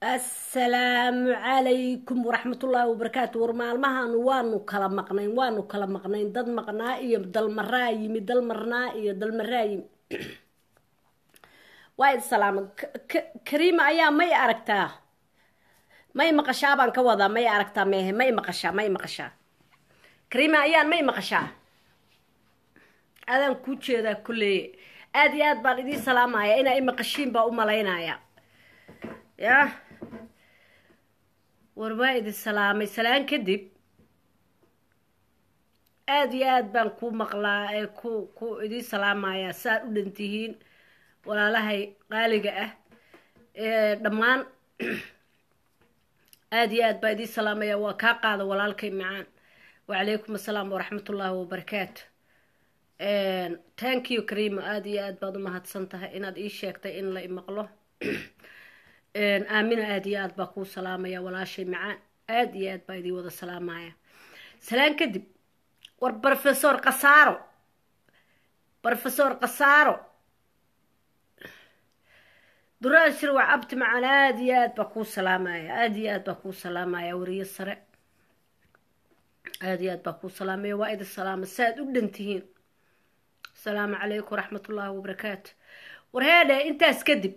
assalaamu calaykum waraxmatullaahi wabarakaatu war maalmahaanu waanu kala maqnayn waanu kala maqnayn dad maqnaa iyo dalmaraa yimi dalmarnaa iyo dalmaraa yimi waa id salaama kariima ayaa may aragtaa may maqashaa baan ka wadaa may aragtaa meehe may maqashaa may maqashaa kariima ayaan may maqashaa adaan kuu jeedaa kulleye aada iyo aad baan idiin salaamaya inaa i maqashiin baa u malaynaya ya war waa idin salaamay salaan kadib aada iyo aad baan kuu maqlaa ee ku ku idiin salaamaya saad u dhantihiin walaalahay qaaliga ah ee dhammaan aada iyo aad baa idiin salaamaya waa kaa qaada walaalkay macaan wacalaykum assalaam waraxmatullaahi wabarakaatu thank you karima aada iyo aad baad u mahadsan tahay inaad ii sheegtay in la imaqlo aamina aada iyo aad baa kuu salaamaya walaashay macaan aada iyo aad baa idii wada salaamaya salaan kadib war rofesor kasaaro rofesor kasaaro duraan shirwac abti macaan aada iyo aad baa kuu salaamaya aada iyo aad baa kuu salaamaya wariyo sare aada iyo aad baa kuu salaamaya waa idin salaama saaad u dhantihiin asalaamu calaykum waraxmatullaahi wabarakaatu warheedhe intaas kadib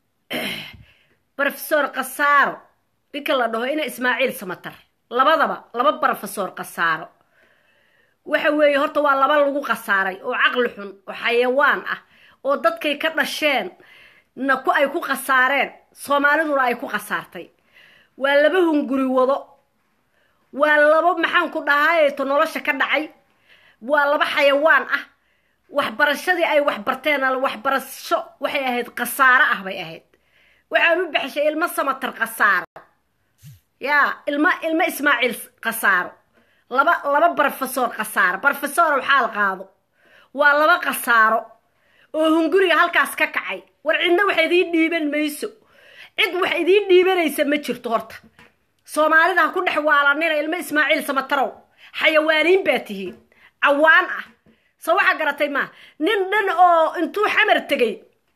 rofesor kasaaro ninka la dhaho ina ismaaciil samatar labadaba laba rofesor kasaaro waxa weeye horta waa laba lagu khasaaray oo caqli xun oo xayawaan ah oo dadkay ka dhasheen na ku ay ku khasaareen soomaaliduna ay ku khasaartay waa laba hunguri wado waa laba maxaan ku dhahaayeeto nolosha ka dhacay waa laba xayawaan ah waxbarashadii ay waxbarteen waxbarasho waxay ahayd khasaaro ah bay ahayd waxaan u baxshay ilmo samatar khasaaro yaa ilmo ilmo ismaaciil khasaaro laba laba brofesor khasaaro brofesor xaal qaado waa laba khasaaro oo hunguriga halkaas ka kacay war cidna wax idiin dhiiban mayso cid wax idiin dhiibanaysa ma jirto horta soomaalida ha ku dhex waalanina ilmo ismaaciil samatarow xayawaaniin baa tihiin cawaan ah so waxaa garatay maa nin dhan oo intuu xamar tegay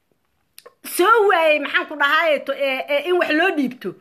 soo waayey maxaan ku dhahaayeto in wax loo dhiibto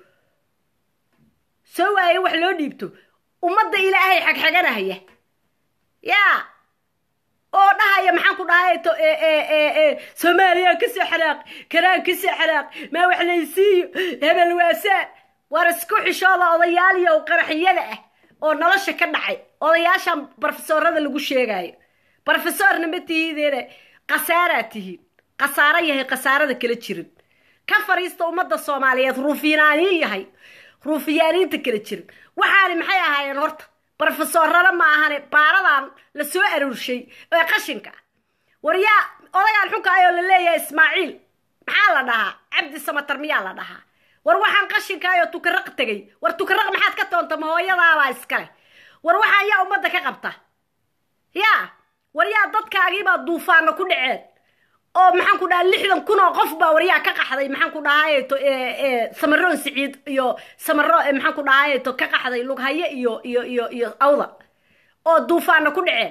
soo waayey in wax loo dhiibto ummadda ilaahay xagxaganahaya yaa oo dhahaya maxaan ku dhahaayeto soomaaliya kasoo xanaaq karaan kasoo xanaaq maa wax laysiiyo hebel waasaan war isku xishooda odayaaliyo qaraxiyada ah oo nolosha ka dhacay odayaashan brofesorada lagu sheegayo brofesorna ma tihiideene khasaaraa tihiin khasaaro yahay khasaarada kala jirin ka fariista ummadda soomaaliyeed ruufyaaniin yahay ruufiyaaniinta kala jirin waxaani maxay ahaayeen horta brofesorada ma ahane baaradan la soo aroorshay ee qashinka war yaa odagaan xunka ayoo la leeyahay ismaaciil maxaa la dhahaa cabdi samatar miyaa la dhahaa war waxaan qashinkaayoo tukaraq tegay war tukaraq maxaad ka toonta ma hooyadaabaa iskale war waxaan yaa ummadda ka qabta yaa war yaa dadkaagiibaa duufaana ku dhaceen oo maxaan ku dhaha lixdan kun oo qof baa waryaa ka qaxday maxaan ku dhahaayeto samaroon siciid iyo samaro maxaan ku dhahaayeto ka qaxday lughaye iyo iyo iyo iyo awda oo duufaana ku dhaceen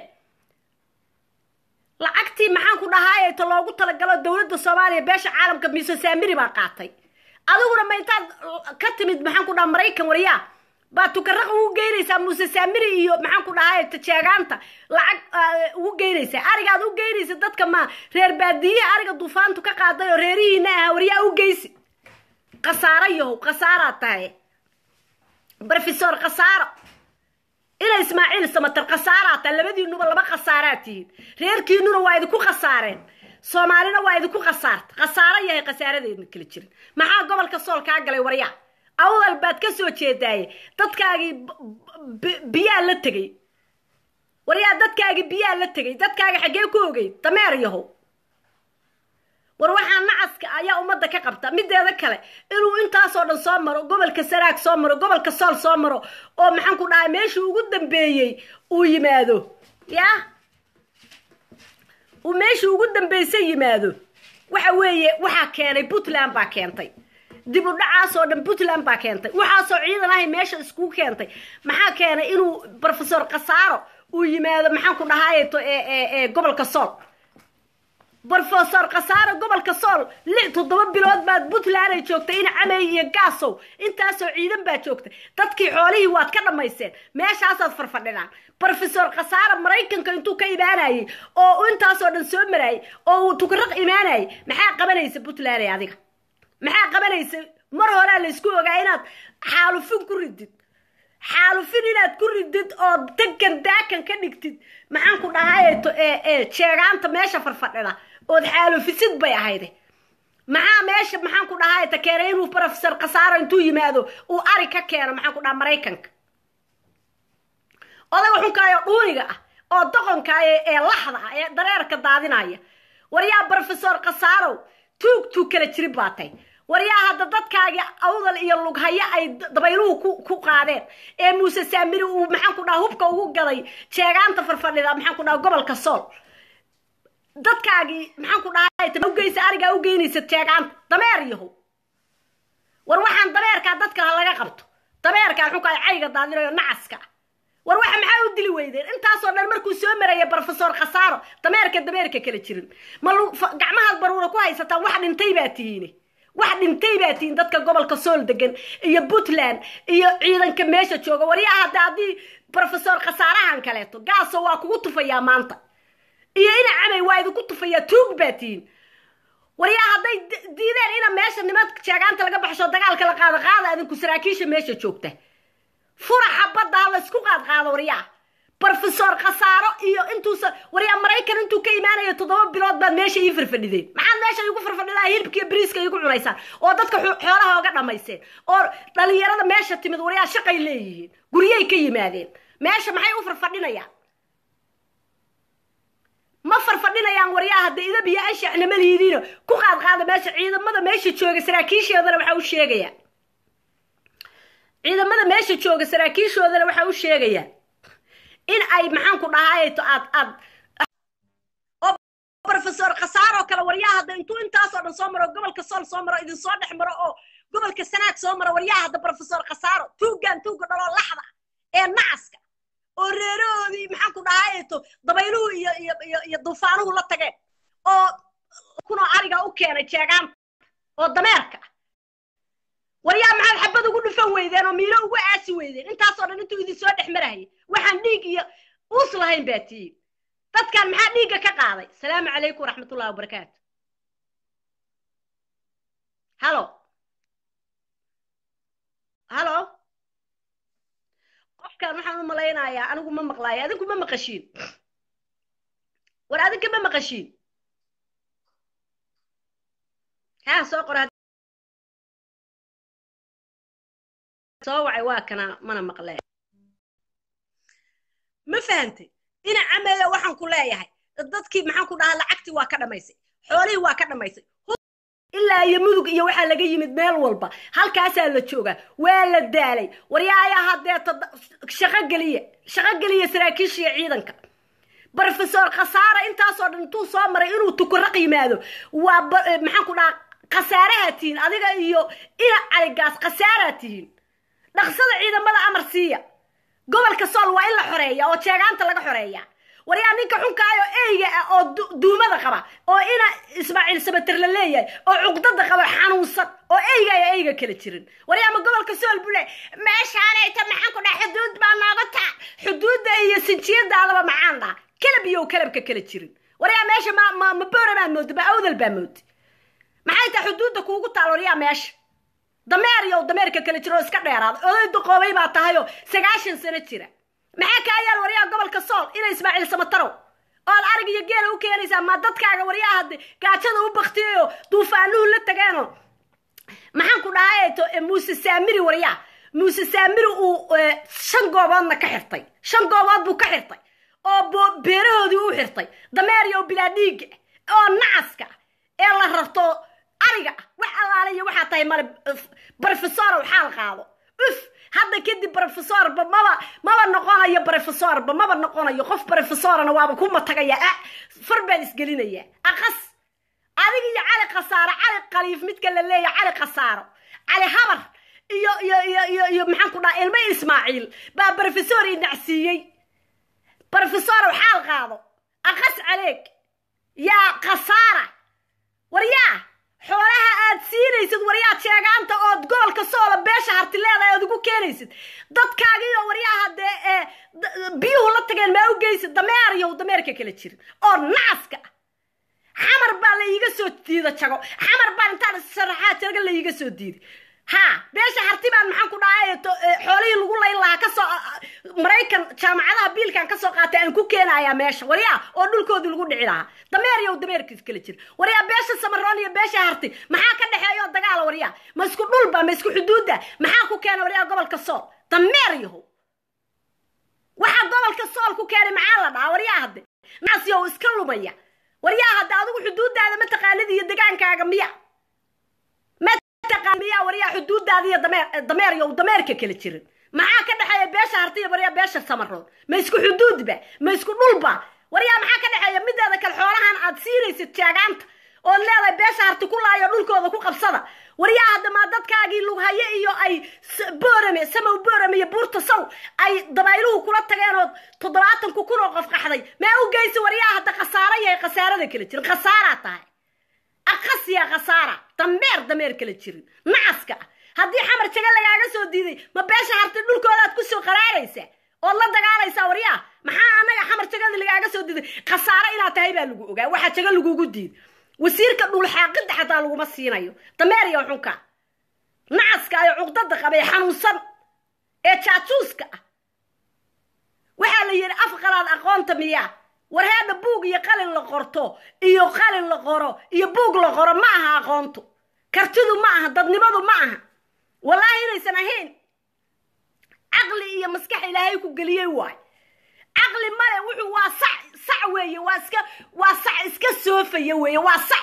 lacagtii maxaan ku dhahaayeto loogu talagalo dowladda soomaaliya beesha caalamka miso saamiri baa qaatay adiguna ma intaad ka timid maxaan ku dhaha maraykan waryaa baa tukaraqa ugu geynaysaa muuse saamiri iyo maxaan ku dhahay tajeegaanta lacag ugu geynaysaa arigaad u geynaysa dadka ma reer baadiye ariga duufaantu ka qaaday oo reerihiina aha waryaa u geysi khasaaro yahow khasaaraa tahay brofesor khasaaro ina ismaaciil samatar khasaaraa tahay labadiinuba laba khasaaraa tihiin reerkiinuna waa idinku khasaareen soomaalina waa idinku khasaarta khasaaro yahay khasaaradeedna kala jirin maxaa gobolka sool kaa galay waryaa awdal baad ka soo jeedaaye dadkaagii biyaa la tegay waryaa dadkaagii biyaa la tegay dadkaaga xaggee ku ogey dameer yahow war waxaa nacaska ayaa ummadda ka qabta mideeda kale inuu intaasoo dhan soo maro gobolka saraag soo maro gobolka sool soo maro oo maxaan ku dhahay meeshii ugu dambeeyey uu yimaado yaa uu meeshii ugu dambeysay yimaado waxa weeye waxaa keenay puntland baa keentay dib u dhacaasoo dhan puntland baa keentay waxaasoo ciidan ahay meesha iskugu keentay maxaa keenay inuu brofesor khasaaro uu yimaado maxaan ku dhahaayeto gobolka sool brofesor khasaare gobolka sool lix toddoba bilood baad puntland ay joogtay in camey iyo gaasow intaasoo ciidan baa joogtay dadkii xoolihii waad ka dhammayseen meeshaasaad farfadhinaan brofesor khasaare maraykanka intuu ka imaanayay oo intaasoo dhan soo marayay oo uu tukaraq imaanayay maxaa qabanaysa puntland adiga maxaa qabanaysa mar horea laysku ogaa inaad xaalufin ku ridid xaalufin inaad ku ridid oo degan daakan ka dhigtid maxaan ku dhahay jeegaanta meesha farfadhida ood xaalufisid bay ahayde maxaa meesha maxaan ku dhahay ta keenay inuu brofesor khasaaro intuu yimaado uu ari ka keeno maxaan ku dhaha maraykanka odaga xunkaayo dhuuniga ah oo doqonkaayo ee laxda ah ee dareerka daadinaya waryaa brofesor khasaarow tuug tuug kala jirin baatay waryaa hadda dadkaagii awdal iyo lughayo ay dabayluhu ku qaadeen ee muuse saamiri uu maxaan ku dhaha hubka ugu gaday jeegaanta farfadhida maxaan ku dhaha gobolka sool dadkaagii maxaan ku dhaha ugeysa arigaa u geynaysa jeegaanta dameer yahow war waxaan dameerkaa dadka ha laga qabto dameerkaa xunka ay cayga daadinayo nacaska war waxa maxaa u dili weydeen intaasoo dhan markuu soo maraya brofesor khasaaro dameerka dameerka kala jirin ma gacmahaad baruura ku haysataan wax dhintay baa tihiine wax dhintay baa tihiin dadka gobolka sool degan iyo puntland iyo ciidanka meesha jooga waryaa hadda haddii brofesor khasaarahan kaleeto gaaso waa kugu tufayaa maanta iyo ina camay waa idinku tufayaa tuug baa tihiin waryaa hadday diideen ina meesha niman jeegaanta laga baxsho dagaalka la qaado qaada adinku saraakiisha meesha joogta furaxa badda ha laysku qaadqaado waryaa brofesor khasaaro iyo intuusa waryaa maraykan intuu ka imaanayo toddoba bilood baad meesha ii farfadhideen maxaad meesha iigu farfadhidaa hilibkiiyo bariiska iigu cunaysaan oo dadka xoolaha oga dhammayseen oo dhalinyarada meesha timid waryaa shaqay leeyihiin guryay ka yimaadeen meesha maxay u farfadhinayaan ma farfadhinayaan waryaa hadda idab iyo anshaxna malihidiino ku qaadqaada meesha ciidamada meesha jooga saraakiishoodana waxaa u sheegayaa ciidamada meesha jooga saraakiishoodana waxaa u sheegayaa in ay maxaan ku dhahayto aad aad oo brofesor khasaaroo kale waryaa hadda intuu intaasoo dhan soo maro gobolka sool soo maro idin soo dhex maro oo gobolka sanaag soo maro waryaa hadda brofesor khasaaro tuuggan tuugga dhaloo laxda ee nacaska oo reerahoodii maxaan ku dhahayto dabayluhu iyo iyo iyo iyo dufaanuhu la tageen oo kunoo ariga u keenay jeegaanta oo dameerka waryaa maxaad xabad ugu dhufan weydeen oo miilo ugu aasi weydeen intaasoo dhan intuu idin soo dhex marayay waxaan dhiig iyo uus lahayn baa tihiin dadkan maxaa dhiigga ka qaaday asalaamu calaykum waraxmatullahi wabarakaatu halo halo qofkan waxaan u malaynayaa anigu ma maqlaayo adinku ma maqashiin war adinka ma maqashiin haa soo qora soo wacay waa kana mana maqleen ma fahantay ina cameeya waxaan ku leeyahay dadkii maxaan ku dhahaa lacagtii waa ka dhammaysay xoolihii waa ka dhammaysay ilaa iyo mudug iyo waxaa laga yimid meel walba halkaasaa la joogaa waa la daalay waryaayaa hadeeta shaqo geliya shaqo geliya saraakiishiya ciidanka brofesor khasaare intaasoo dhan intuu soo maray inuu tukuraq yimaado waa maxaan ku dhahaa khasaaraha tihiin adiga iyo ina caligaas khasaaraa tihiin dhaqsada ciidamada amar siiya gobolka sool waa in la xoreeya oo jeegaanta laga xoreeya waryaa ninka xunkaayo eyga ah oo duumada qaba oo ina ismaaciil sabater la leeyahay oo cuqdada qaba xanuunsan oo eyga ayo eyga kala jirin waryaa ma gobolka sool buu le meeshaanayta maxaan ku dhaha xuduud baa nooga taa xuduudda iyo sinjiyadaadaba maxaan dhaha kelab iyo kelabka kala jirin waryaa meesha ma ma ma boora baad moodda ma awdal baa moodda maxay tahay xuduudda kuugu taal waryaa meesha dameer iyo dameerka kala jira oo iska dheeraada oday duqoobay baa tahayoo sagaashan sano jira maxaa kaa yaal waryaha gobolka sool ina ismaaciil samatarow ood arig iyo geela u keenaysaa ma dadkaaga waryaha hadde gaajada u baktiyayo duufaanuhu la tageeno maxaan ku dhahayeto muuse saamiri waryaa muuse saamiri uu shan gooboodna ka xirtay shan goobood buu ka xirtay oo beerahoodii u xirtay dameer iyo bilaa dhiiga oo nacaska ee la rarto ariga ah wax allaale iyo waxaa tahay male brofesorow xaal qaado uf hadda kadib brofesorba maba maba noqonayo brofesorba maba noqonayo qof brofesorana waaba ku matagaya ah far baan isgelinaya aqas adig iyo cali khasaaro cali khaliif midka la leeya cali khasaaro cali habar iyo iyo iyo iyo iyo maxaan ku dhaha ilmo ismaaciil baa brofesor inacsiiyey brofesorow xaal qaado aqas caleeg yaa khasaara waryaa xoolaha aad siinaysid waryaa jeegaanta ood gobolka soola beesha harti leedahay ood ugu keenaysid dadkaagiiyo waryaha dee biyuhu la tageen maa u geysid dameeryow dameerka kala jirin oo nacaska ah xamar baa la iiga soo diida jago xamar baan intaan sharaxaa jaga la iiga soo diiday ha beesha harti baan maxaan ku dhahay xoolihii lagu layn lahaa kasoo maraykan jaamacadaha biilkan kasoo qaatay aan ku keenayaa meesha waryaa oo dhulkoodii lagu dhici lahaa dameer yow dameerkiis kala jira waryaa beesha samaroon iyo beesha harti maxaa ka dhexeeyo dagaala waryaa ma isku dhulba ma isku xuduudda maxaa ku keena waryaa gobolka sool dameer yahow waxaa gobolka sool ku keenay maxaa la dhahaa waryaa hadde naas yow iska lumaya waryaa hadde adigu xuduuddaada ma taqaanid iyo degaankaaga miya miyaa waryaa xuduuddaada iyo dameer dameer yow dameerka kala jirin maxaa ka dhexeeya beesha hartiya waryaa beesha samarood ma isku xuduudba ma isku dhulba waryaa maxaa ka dhexeeya mideeda kale xoolahan aad siinaysid jeegaanta ood leedahay beesha harti ku laayo dhulkooda ku qabsada waryaa hadda maa dadkaagii lughaye iyo ay boorame samow boorame iyo buurta saw ay dabayluhu kula tageen oo toddobaatanku kun oo qof qaxday maa u geysi waryaa hadda khasaaro yahay khasaarada kala jirin khasaaraa tahay aqasiya khasaara dameer dameer kala jirin nacaska ah haddii xamar jaga lagaaga soo diiday ma beesha harti dhulkoodaad kusoo qaraaraysa ood la dagaalaysaa waryaa maxaa anaga xamar jagada lagaaga soo diiday khasaaro inaad tahay baa lagu ogaa waxaa jaga lagugu diiday wasiirka dhulxaaqida xataa laguma siinayo dameer iyo xunka nacaska ayo cuqdada qabee xanuunsan ee jaajuuska ah waxaa la yidhi afqalaad aqoonta miyaa war heedha buug iyo qalin la qorto iyo qalin la qoro iyo buug la qoro ma aha aqoontu kartidu ma aha dadnimadu ma aha wallaahi inaysan ahayn caqli iyo maskax ilaahay ku geliyey waay caqli male wuxuu waa sac sac weeye waa iska waa sac iska soofaya weeye waa sac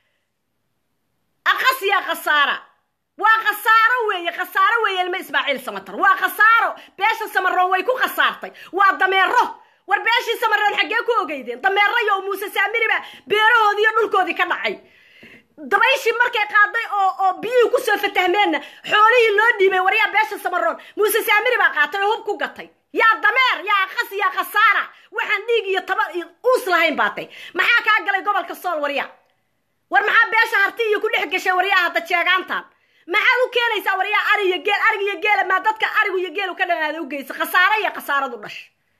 aqasya khasaara waa khasaaro weeye khasaaro weeye ilma ismaaciil samatar waa khasaaro beesha samaroon way ku khasaartay waa dameero war beeshii samaroon xaggee ku ogeydeen dameero iyo muuse saamiriba beerahoodii iyo dhulkoodii ka dhacay dabayshii markay qaaday oo oo biyihii kusoo fatahmeenna xoolihii loo dhiibay waryaa beesha samaroon muuse saamiri baa qaatay oo hub ku gatay yaa dameer yaa aqas yaa khasaara waxaan dhiig iyo taba iyo uus lahayn baatay maxaa kaa galay gobolka sool waryaa war maxaa beesha harti iyo ku dhex gashay waryaa hadda jeegaantan maxaad u keenaysaa waryaa ari iyo geel arig iyo geela maa dadka arigu iyo geelu ka dhanaada u geysa khasaare iyo khasaaradu dhash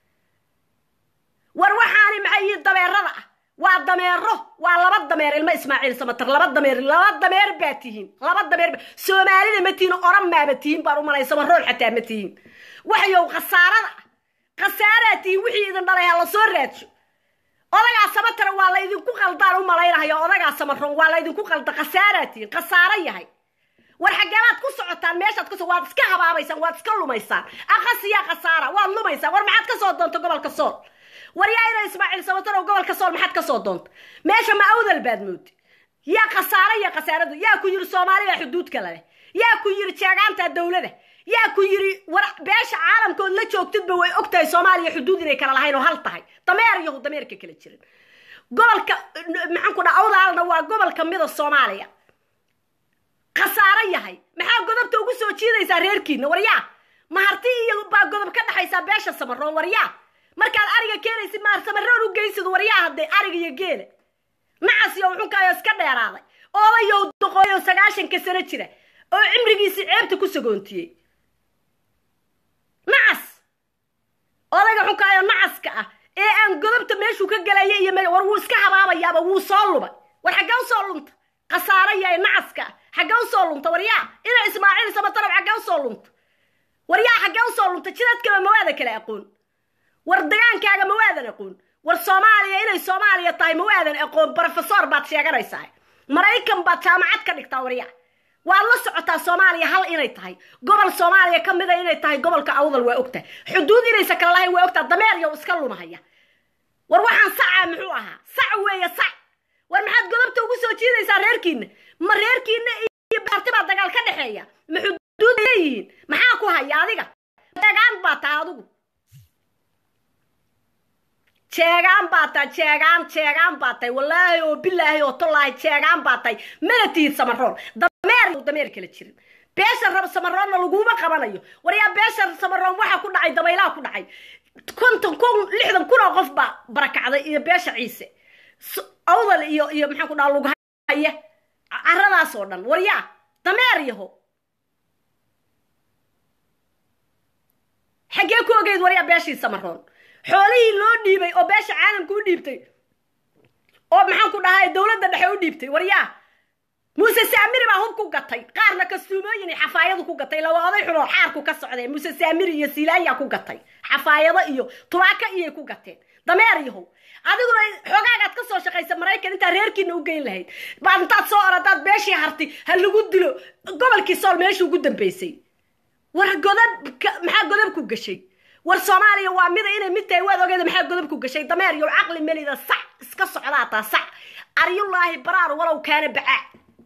war waxaani maxay yihiin dameerada ah waa dameero waa laba dameer ilmo ismaaciil samatar laba dameer laba dameer baa tihiin laba dameer soomaalida ma tihiin oran maaba tihiin baan umalay samarool xataa ma tihiin waxyow khasaarada ah khasaaraa tihiin wixii idin dhalay ha la soo raadsho odagaa samatara waa la idinku qaldaan u malaynahayo odagaa samaroon waa la idinku qalda khasaaraa tihiin khasaaro yahay war xageelaad ku socotaan meeshaad kus waad iska habaabaysaan waad iska lumaysaan aqasiyaa khasaara waad lumaysaan war maxaad ka soo doonta gobolka sool war yaa ina ismaaciil sabatar oo gobolka sool maxaad ka soo doonta meesha ma awdal baad moodi yaa khasaaro iyo khasaaradu yaa ku yiri soomaaliya xuduudka leh yaa ku yiri jeegaanta dawlada yaa ku yiri war beesha caalamkood la joogtidba way og tahay soomaaliya xuduud inay kala lahayn oo hal tahay dameer yahu dameerka kala jirin gobolka maxaan ku dhaha awdaalna waa gobol kamida soomaaliya khasaaro yahay maxaa godobta ugu soo jiidaysaa reerkiina waryaa maharti iyo baa godob ka dhexaysaa beesha samaroon waryaa markaad ariga keenaysid maar samaroon u geysid waryaa hadee ariga iyo geela nacas iyo uxunkaayo iska dheeraaday odayow doqooyo sagaashanka sano jira oo cimrigiisii ceebta ku sagoontiyey nacas odayga xunkaayo nacaska ah ee aan godobta meeshuu ka galaya iyo war wuu iska habaabayaaba wuu soo lubay war xaggee usoo lunta khasaaro yahay nacaska ah xaggee usoo lunta waryaa ina ismaaciil samatarab xaggee usoo lunta waryaa xaggee usoo lunta jidadkaba mawaada kala aqoon war dagaankaaga mawaadan aqoon war soomaaliya inay soomaaliya tahay mawaadan aqoon brofesor baad sheeganaysaa maraykan baad jaamacad ka dhigtaa waryaa waad la socotaa soomaaliya hal inay tahay gobol soomaaliya ka mida inay tahay gobolka awdal waa ogtahay xuduud inaysa kala lahayn waa ogtaha dameer yow iska lumahaya war waxaan sacaa muxuu ahaa sac weeye sac war maxaad godobta ugu soo jiidaysaa reerkiina ma reerkiina iyo baarti baa dagaal ka dhexeeya ma xuduud leeyihiin maxaa ku haya adiga jeegaan baa tahay adigu jeegaan baa tahay jeegaan jeegaan baa tahay wallaahi oo bilaahi oo tolaahi jeegaan baa tahay mana tihid samaroon dameer dameer kala jirin beesha rab samaroonna laguma qabanayo waryaa beesha samaroon waxaa ku dhacay dabaylaha ku dhacay konton kun lixdan kun oo qof baa barakacday iyo beesha ciise awdal iyo iyo maxaan ku dhaha lughaya caradaas oo dhan waryaa dameer yaho xaggee ku ogeyd waryaa beeshii samaroon xoolihii loo dhiibay oo beesha caalamka u dhiibtay oo maxaan ku dhahay dowladda dhexe u dhiibtay waryaa muuse saamiri baa hub ku gatay qaarna kastuumooyin iyo xafaayadu ku gatay lawa oday xunoo xaarku ka socdeen muuse saamiri iyo silaanya ku gatay xafaayado iyo tubaako iyay ku gateen dameer yahow adiguna xoogaagaad ka soo shaqaysa maraykan intaa reerkiina u geyn lahayd baad intaad soo oradaad beeshii harti ha lagu dilo gobolkii sool meeshii ugu dambaysay war godab maxaa godab ku gashay war soomaaliya waa mida inay mid tahay waad ogeeda maxaa godab ku gashay dameer iyo caqli melida sac iska socdaa taa sac aryullaahi baraar walow kaana bacaa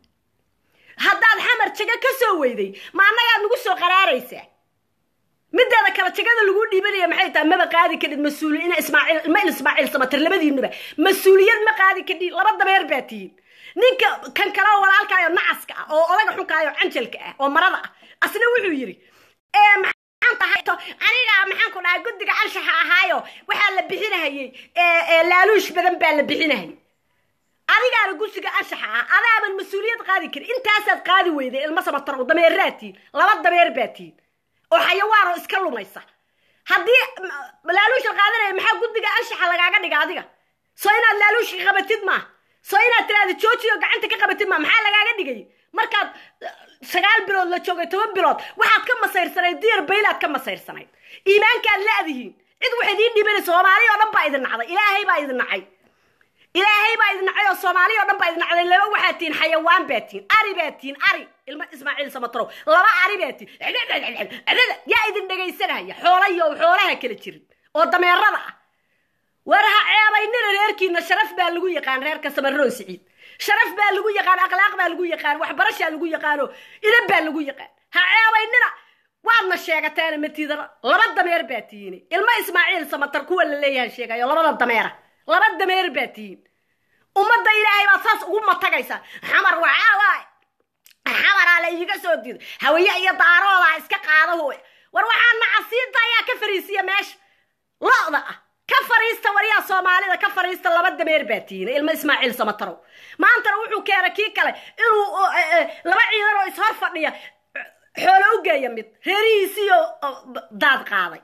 haddaad xamar jaga ka soo weyday ma annagaad nagu soo qaraaraysaa mideeda kale jagada lagu dhiibanaya maxay tahay maba qaadi kadhid mas-uuliy ina ismaaciil ilma ismaaciil samatir labadiinuba mas-uuliyad ma qaadi kadhid laba dameer baa tihiin ninka kan kale oo walaalkaayo nacaska ah oo odaga xunkaayo canjalka ah oo marada ah asna wuxuu yidhi maxaan tahay aniga maxaan ku dhahay guddiga anshaxa ahaayo waxaa la bixinahayey laaluush badan baa la bixinahayay adigaana gudsiga anshaxa ah adaaban mas-uuliyad qaadi karin intaasaad qaadi weyday ilma samatar dameeraad tihiin laba dameer baa tihiin oo xayawaanoo iska lumaysa haddii laaluusha qaadanaya maxaa guddiga anshaxa lagaaga dhiga adiga soo inaad laaluushka qabatid maaha soo inaad tiraada joojiyo gacanta ka qabatid maaha maxaa lagaaga dhigay markaad sagaal bilood la joogay toban bilood waxaad ka masayrsanayd diyar baylaad ka masayrsanayd iimaankaad la-dihiin cid waxayd ii dhibanaysa soomaaliya oo dhan baa idin nacday ilaahay baa idin nacay ilaahay baa idin nacay oo soomaaliya o dhan baa idin nacday laba waxaad tihiin xayawaan baa tihiin ari baa tihiin ari ilma ismaaciil samatrow laba ari baa tihiin yaa idin dhegaysanaya xoolayo xoolaha kala jirin oo dameerada ah war ha ceebaynina reerkiina sharaf baa lagu yaqaan reerka samaroon siciid sharaf baa lagu yaqaan akhlaaq baa lagu yaqaan waxbarashaa lagu yaqaano idan baa lagu yaqaan ha ceebaynina waadna sheegateena matiidana laba dameer baa tihiin ilma ismaaciil samatar kuwa la leeyahay sheegayo labada dameera laba dameer baa tihiin ummadda ilaahay baad saas ugu matagaysaa xamar waxaa waay xamaraa la iiga soo diiday hawaye iyo daaroodaa iska qaada hooy war waxaa nacasiinta ayaa ka fariisiya meesha lo-da ah ka fariista waryaa soomaalida ka fariista laba dameer baa tihiin ilma ismaaciil samatarow maantana wuxuu keenay kii kale inuu laba ciidan oo ishor fadhiya xoolo u geeya mid reerihiisiiyo daad qaaday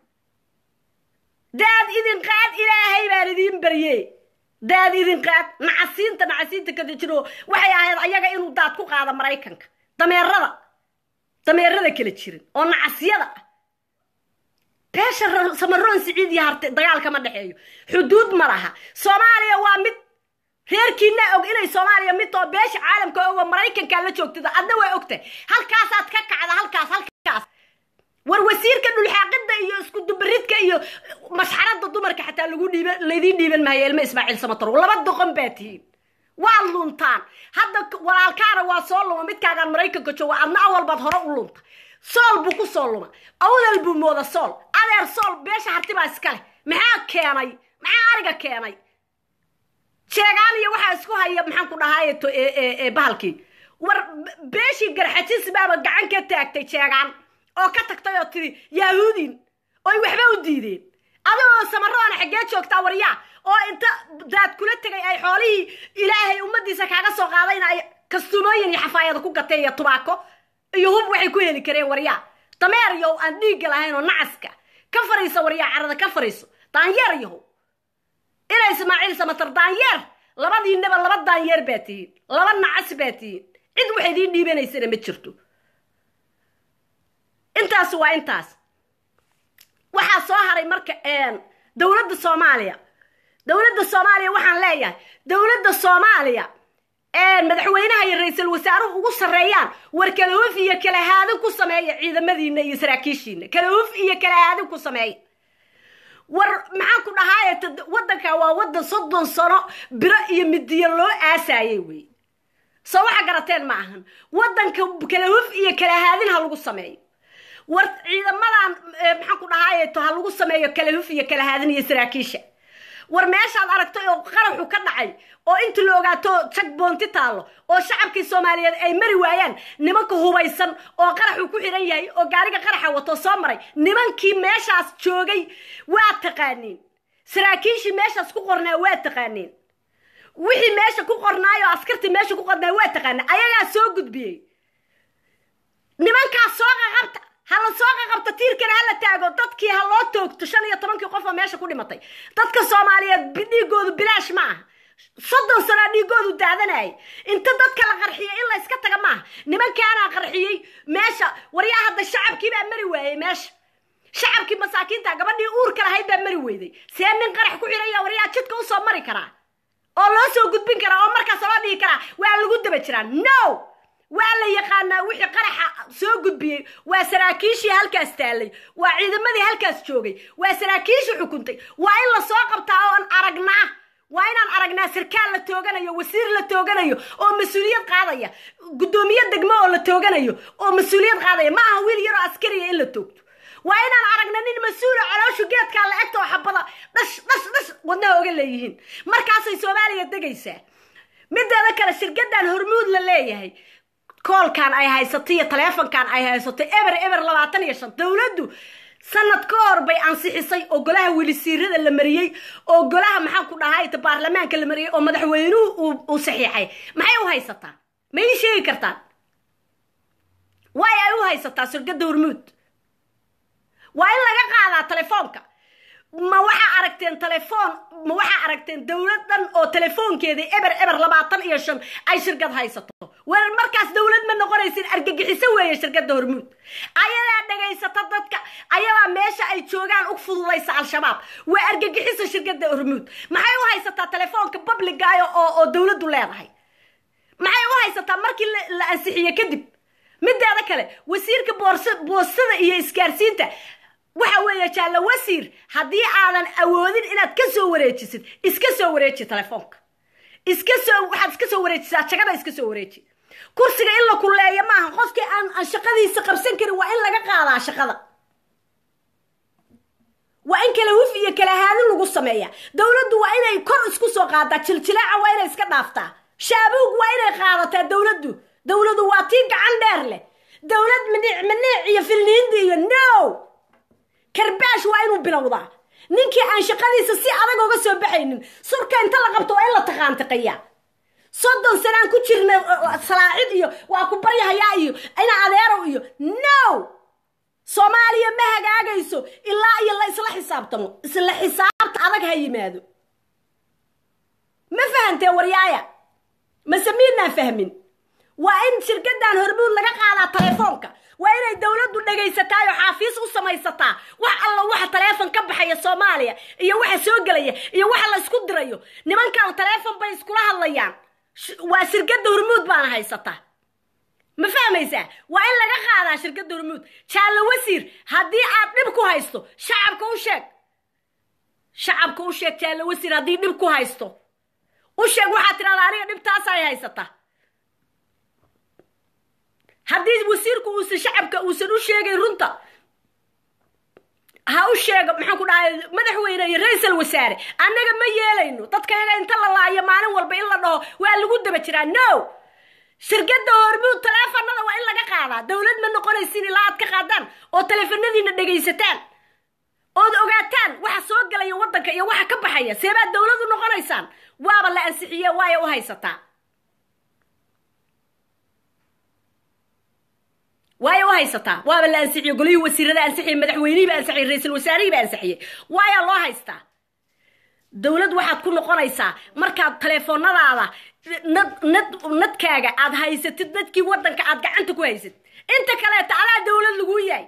daad idin qaad ilaahay baan idiin barye daad idin qaad nacasiinta nacasiinta kada jiro waxay ahayd ayaga inuu daad ku qaado maraykanka dameerada dameerada kala jirin oo nacasyada ah beesha samaroon siciid iyo harte dagaalka ma dhexeeyo xuduud ma laha soomaaliya waa mid reerkiina og inay soomaaliya mid oo beesha caalamka og oo maraykankaa la joogtada adna waa ogtahay halkaasaad ka kacda halkaas halkaas war wasiirka dhulxaaqida iyo isku dubaridka iyo mashxarada dumarka xataa lagu dhiiban laydiin dhiiban maayo ilma ismaaciil samatrow laba doqon baa tihiin waad luntaan hadda walaalkaana waa soo luma midkaagaan maraykanka jooga adna awalbaad hore u lunta sool buu ku soo luma awdal buu mooda sool adeer sool beesha harti baa iska leh maxaa keenay maxaa ariga keenay jeegaan iyo waxaa isku haya maxaan ku dhahaay bahalkii war beeshii garxajis baaba gacan ka taagtay jeegaan oo ka tagtay oo tiri yahuudin oy waxba u diideen adagoo samaroona xaggee joogtaa waryaa oo inta daad kula tegay ay xoolihii ilaahay ummadiisa kaaga soo qaadayna ay kastuumooyin iyo xafaayada ku gateen iyo tubaako iyo hub waxay ku heli kareen waryaa dameer yow aan dhiigga lahayn oo nacaska ka fariiso waryaa carada ka fariiso daanyeer yahow ina ismaaciil samatar daanyeer labadiinaba laba daanyeer baa tihiin laba nacas baa tihiin cid wax idiin dhiibanaysana ma jirto intaas waa intaas waxaa soo haray marka dowladda soomaaliya dowladda soomaaliya waxaan leeyahay dowladda soomaaliya madaxweynaha iyo ra-iisul wasaaruhu ugu sarreeyaan war kala huf iyo kala haadin ku sameeya ciidamadiina iyo saraakiishiina kala huf iyo kala haadin ku sameeya war maxaan ku dhahaaye waddanka waa waddan soddon sano biro iyo midiyo loo aasaayay wey soo waxa garateen ma ahan waddanka kala huf iyo kala haadin ha lagu sameeyo war ciidamadan maxaan ku dhahaaye to ha lagu sameeyo kala huf iyo kala haadin iyo saraakiisha war meeshaad aragtay oo qaraxu ka dhacay oo inta la ogaato jag boonti taallo oo shacabkii soomaaliyeed ay mari waayaan nimanka hubaysan oo qaraxu ku xiran yahay oo gaariga qaraxa wato soo maray nimankii meeshaas joogay waa taqaaniin saraakiishii meeshaas ku qornaa waa taqaaniin wixii meesha ku qornaayo askartii meesha ku qornaay waa taqaana ayagaa soo gudbiyey nimankaas soo qaqabta hala soo qaqabta tiirkana hala taago dadkii ha loo toogto shan iyo tobankii qof oo meesha ku dhimatay dadka soomaaliyeed dhiigoodu bilaash ma aha soddon sanaa dhiigoodu daadanayay inta dadka la qarxiyay in la iska taga maaha nimankaanaa qarxiyey meesha waryaa hadda shacabkii baa mari waayey meesha shacabkii masaakiinta gabadhii uurka lahayd baa mari weyday see nin qarax ku xidhaya waryaa jidka usoo mari karaa oo loo soo gudbin karaa oo markaas loo dhihi karaa waa lagu daba jiraa no waa la yaqaanaa wixii qaraxa soo gudbiyey waa saraakiishii halkaas taallay waa ciidamadii halkaas joogay waa saraakiishii xukuntay waa in la soo qabtaa oon aragnaa waa inaan aragnaa sarkaal la tooganayo wasiir la tooganayo oo mas-uuliyad qaadaya guddoomiye degmo oo la tooganayo oo mas-uuliyad qaadaya ma aha wiil yaroo askariya in la toogto waa inaan aragna nin mas-uula calooshu geedkaa la egta oo xabada dhash dhash dhash wadnaha oga leeyihiin markaasay soomaaliya degaysaa mideeda kale shirkadan hormuud la leeyahay koolkan ay haysato iyo taleefonkan ay haysato eber eber labaatan iyo shan dowladdu sanad ka hor bay ansixisay oo golaha wilisiirada la mariyey oo golaha maxaan ku dhahay baarlamaanka la mariyey oo madaxweynuhu uu saxiixay maxay u haysataa ma ii sheegi kartaan waay ay u haysataa shirkadda hormuud waa in laga qaadaa telefoonka ma waxaa aragteen telefoon ma waxaa aragteen dowlad dhan oo telefoonkeedii eber eber labaatan iyo shan ay shirkad haysato war markaas dowlad ma noqonaysin argagixiso weeye shirkadda hormuud ayadaa dhagaysata dadka ayadaa meesha ay joogaan u fududaysa al-shabaab waa argagixiso shirkadda hormuud maxay u haysataa telefoonka publigayo oo oo dowladdu leedahay maxay u haysataa markii la ansixiye kadib mideeda kale wasiirka boors boostada iyo isgaarsiinta waxa weeye jaallo wasiir haddii aadan awoodin inaad ka soo wareejisid iska soo wareeji telefoonka iska soo waxaad iska soo wareejisaa jagada iska soo wareeji kursiga in la kuleeyo maaha qofkii aan aan shaqadiisa qabsan karin waa in laga qaadaa shaqada waa in kala huf iyo kala haadin lagu sameeya dowladdu waa inay kor isku soo qaadaa jiljilaaca waa inay iska dhaaftaa shaabuug waa inay qaadataa dowladdu dowladu waa tii gacan dheer leh dowlad maniic maniic iyo filniindi iyo no karbaash waa inuu bilowdaa ninkii aan shaqadiisa si adag uga soo baxaynin surka inta la qabto waa in la taqaantiqiyaa soddon sanaan ku jirna salaacid iyo waa ku baryahayaa iyo ina adeerow iyo no soomaaliya ma hagaagayso ilaa iyo la isla xisaabtamo isla xisaabta adag ha yimaado ma fahantee waryaaya mase miidnaan fahmin waa in shirkadan hormuud laga qaadaa telefoonka waa inay dowladdu dhegaysataa oo xaafiis u samaysataa wax alla waxa taleefon ka baxaya soomaaliya iyo waxa soo gelaya iyo waxa la isku dirayo nimankan taleefon bay iskula hadlayaan waa shirkadda hormuud baana haysataa ma fahmaysaa waa in laga qaadaa shirkadda hormuud jaallo wasiir haddii aad dhib ku haysto shacabka u sheeg shacabka u sheeg jaallo wasiir haddii dhib ku haysto u sheeg waxaad tidhahdaa aniga dhibtaasay haysataa haddii wasiirku uusan shacabka uusan u sheegayn runta ha u sheego maxaan ku dhahay madaxweyne iyo ra-iisal wasaare annaga ma yeelayno dadka yaga inta la laayo maalin walba in la dhaho waa lagu daba jiraa no shirkadda hormuud taleefanada waa in laga qaadaa dowlad ma noqonaysin ilaa aad ka qaadaan oo taleefanadiina dhegaysataan ood ogaataan waxa soo gelaya waddanka iyo waxa ka baxaya seebaad dowladu noqonaysaan waaba la ansixiye waaya u haysataa waaya u haysataa waaba la ansixiye golihii wasiirada ansixiyey madaxweynihiiba ansixiyey ra-iisul wasaarihiiba ansixiyey waayaa loo haystaa dowlad waxaad ku noqonaysaa markaad taleefoonadaada nad nad nadkaaga aad haysatid dadkii waddanka aad gacanta ku haysad inta kaleeta adaa dowlad laguu yahay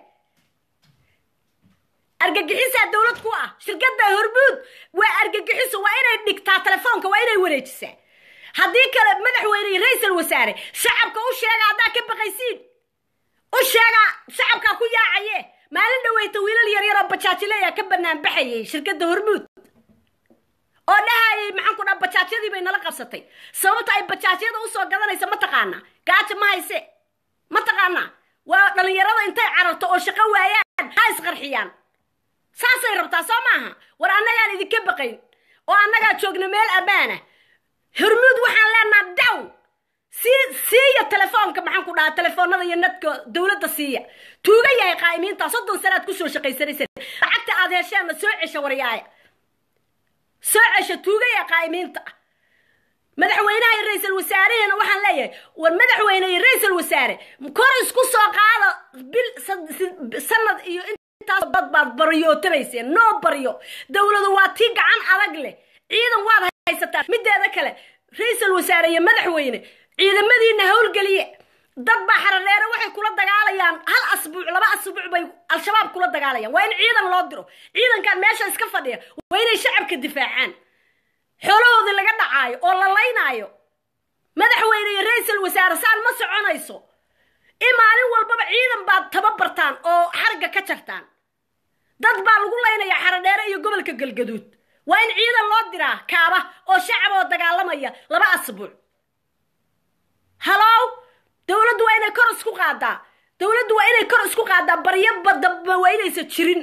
argagixisaa dowlad ku ah shirkadda hormuud waa argagixiso waa inay dhigtaa telefoonka waa inay wareejisaa haddii kale madaxweyne iyo ra-iisal wasaare shacabka u sheega haddaa ka baqaysiin u sheega shacabkaa ku yaacaye maalin dhaweyta wiilal yaryaroo bajaajileya ka banaan baxayay shirkadda hormuud oo dhahayay maxaan ku dhaha bajaajyadii bay nala qabsatay sababta ay bajaajyada usoo gadanaysa ma taqaanaa gaaja ma hayse ma taqaanaa waa dhalinyarada intay cararto oo shaqo waayaan ha isqarxiyaan saasay rabtaa soo maaha war annagaan idinka baqayn oo annagaa joogna meel ammaana hormuud waxaan leenaha down sii siiya telefoonka maxaan ku dhahaa telefoonada iyo nadka dowladda siiya tuuga yahay qaa'imiinta soddon sanaad kusoo shaqaysanaysa lacagta aad hesheenna soo cesha waryaaya soo cesha tuuga yahay qaa'imiinta madaxweynaha iyo ra-iisul wasaarehena waxaan leeyahay war madaxweyne iyo ra-iisul wasaare kor isku soo qaada bil sanad iyo intaas dad baad baryootabayseen noo baryo dowladu waa tii gacan adag leh ciidan waad haysataa mideeda kale ra-iisul wasaare iyo madaxweyne ciidamadiina howlgeliye dad baa xaradheere waxay kula dagaalayaan hal asbuuc laba asbuuc bay al-shabaab kula dagaalayaan waa in ciidan loo diro ciidankan meesha iska fadhiya waa inay shacabka difaacaan xoolahoodii laga dhacaayo oo la laynaayo madaxweyne iyo ra-iisul wasaare saan ma soconayso in maalin walbaba ciidan baad tababartaan oo xarga ka jartaan dad baa lagu laynayaa xaradheere iyo gobolka galgaduud waa in ciidan loo diraa kaaba oo shacab oo dagaalamaya laba asbuuc halow dowladdu waa inay kor isku qaadaa dowladdu waa inay kor isku qaadaa baryo badaba waa inaysa jirin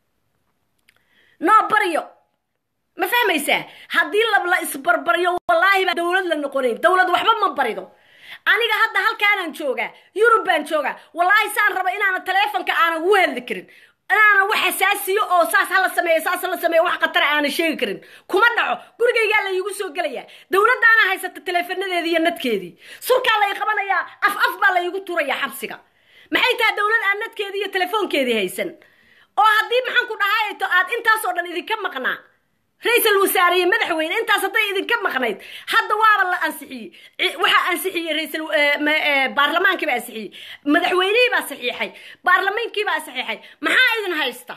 noo baryo ma fahmaysaa haddii la isbarbaryo wallaahi baa dowlad la noqonayn dowlad waxba ma barido aniga hadda halkaanaan joogaa yurub baan joogaa wallaahi saan raba inaana taleefonka aanan ugu hadli karin inaana wax xasaasiyo oo saas hala sameeyo saas hala sameeyo wax khatara aanan sheegi karin kuma dhaco gurigaygaa laygu soo gelayaa dowladdaana haysata taleefanadeedii iyo nadkeedii surkaa lay qabanayaa af af baa laygu turayaa xabsiga maxay tahay dowlad aan nadkeedii iyo telefoonkeedii haysan oo haddii maxaan ku dhahayto aad intaasoo dhan idinka maqnaa ra-iisul wasaare iyo madaxweyne intaas hadday idinka maqnayd hadda waaba la ansixiyey waxaa ansixiyey raisal baarlamaankii baa ansixiyey madaxweynihii baa saxiixay baarlamaankii baa saxiixay maxaa idin haysta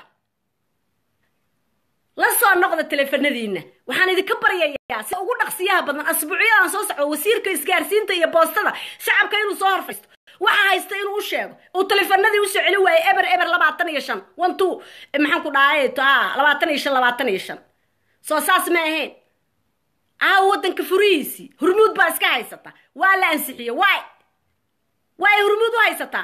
la soo noqda teleefanadiina waxaan idinka baryayaa si ugu dhaqsiyaha badan asbuucyadan soo socdo wasiirka isgaarsiinta iyo boostada shacabka inuu soo horfaysto waxa haysta inuu u sheego uu teleefanadii usoo celi waayey eber eber labaatan iyo shan one two maxaan ku dhahay labaatan iyo shan labaatan iyo shan soo saas ma ahayn aawo waddanka furihiisii hurmuud baa iska haysata waa la ansixiye waay waay hurmuud u haysataa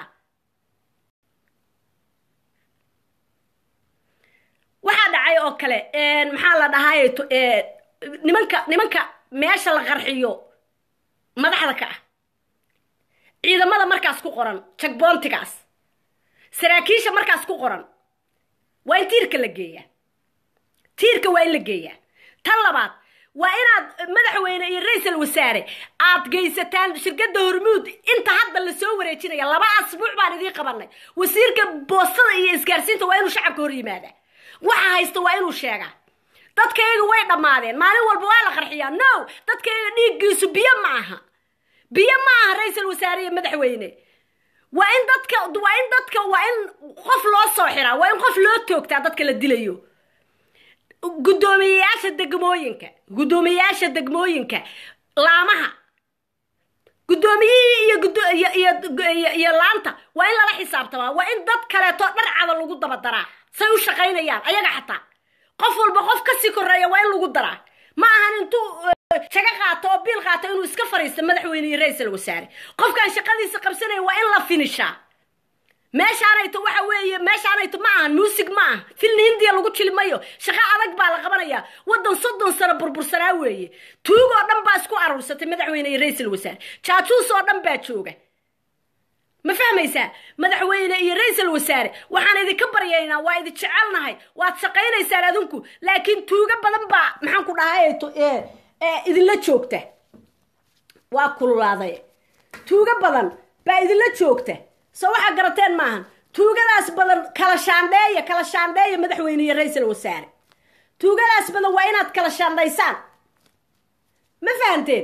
waxaa dhacay oo kale maxaa la dhahay nimanka nimanka meesha la qarxiyo madaxda ka ah ciidamada markaas ku qoran jagboontigaas saraakiisha markaas ku qoran waa in tiirka la geeyaa tiirka waa in la geeyaa tan labaad waa inaad madaxweyne iyo ra-iisul wasaare aad geysataan shirkadda hormuud inta hadda lasoo wareejinaya laba asbuuc baan idiin qabanay wasiirka boostada iyo isgaarsiinta waa inuu shacabka hor yimaada waxa haysta waa inuu sheegaa dadkayga way dhammaadeen maalin walba waa la qarxiyaa no dadkayga dhiiggiisu biyo ma aha biyo ma aha ra-iisul wasaare iyo madaxweyne waa in dadka waa in dadka waa in qof loo soo xiraa waa in qof loo toogtaa dadka la dilayo guddoomiyeyaasha degmooyinka guddoomiyeyaasha degmooyinka laamaha guddoomiyihii iyo iyo laanta waa in lala xisaabtamaa waa in dad kaleeto dharcada lagu daba daraa say u shaqaynayaan ayaga xataa qof walba qof kasii koreeya waa in lagu daraa ma ahan intuu shaga qaato oo biil qaato inuu iska fariisto madaxweyne iyo ra-iisul wasaare qofkaan shaqadiisa qabsanaya waa in la finishaa meeshaanayto waxa weeye meeshaanayto ma ahan muusig ma aha filni hindiya lagu jili mayo shaqo adag baa la qabanayaa waddan soddon sano burbursanaa weeye tuug oo dhan baa isku aruursatay madaxweyne iyo ra-iisul wasaare jaajuus oo dhan baa jooga ma fahmaysaa madaxweyne iyo ra-iisul wasaare waxaan idinka baryaynaa waa idin jecelnahay waad shaqaynaysaan adinku laakiin tuugo badan baa maxaan ku dhahayto idinla joogta waa kululaaday tuugo badan baa idinla joogta soo waxaa garateen maahan tuugadaas badan kala shaandheeya kala shaandheeya madaxweyne iyo ra-iisul wasaare tuugadaas badan waa inaad kala shaandhaysaan ma fahanteen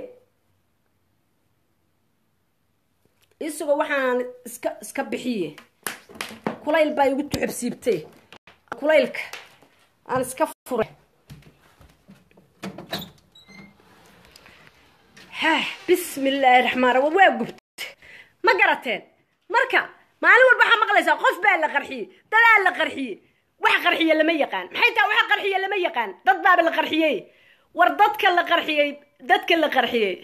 isagoo waxaan iska iska bixiye kulayl baa igu tuxabsiibtay kulaylka aan iska furay bismi illaahi raxmaan raxiim waa gubta ma garateen marka maalin walba waxaa maqlaysaa qof baa la qarxiyey dadaa la qarxiyey wax qarxiye lama yaqaan maxay tahay waxa qarxiye lama yaqaan dad baaba la qarxiyey war dadka la qarxiyey dadka la qarxiyey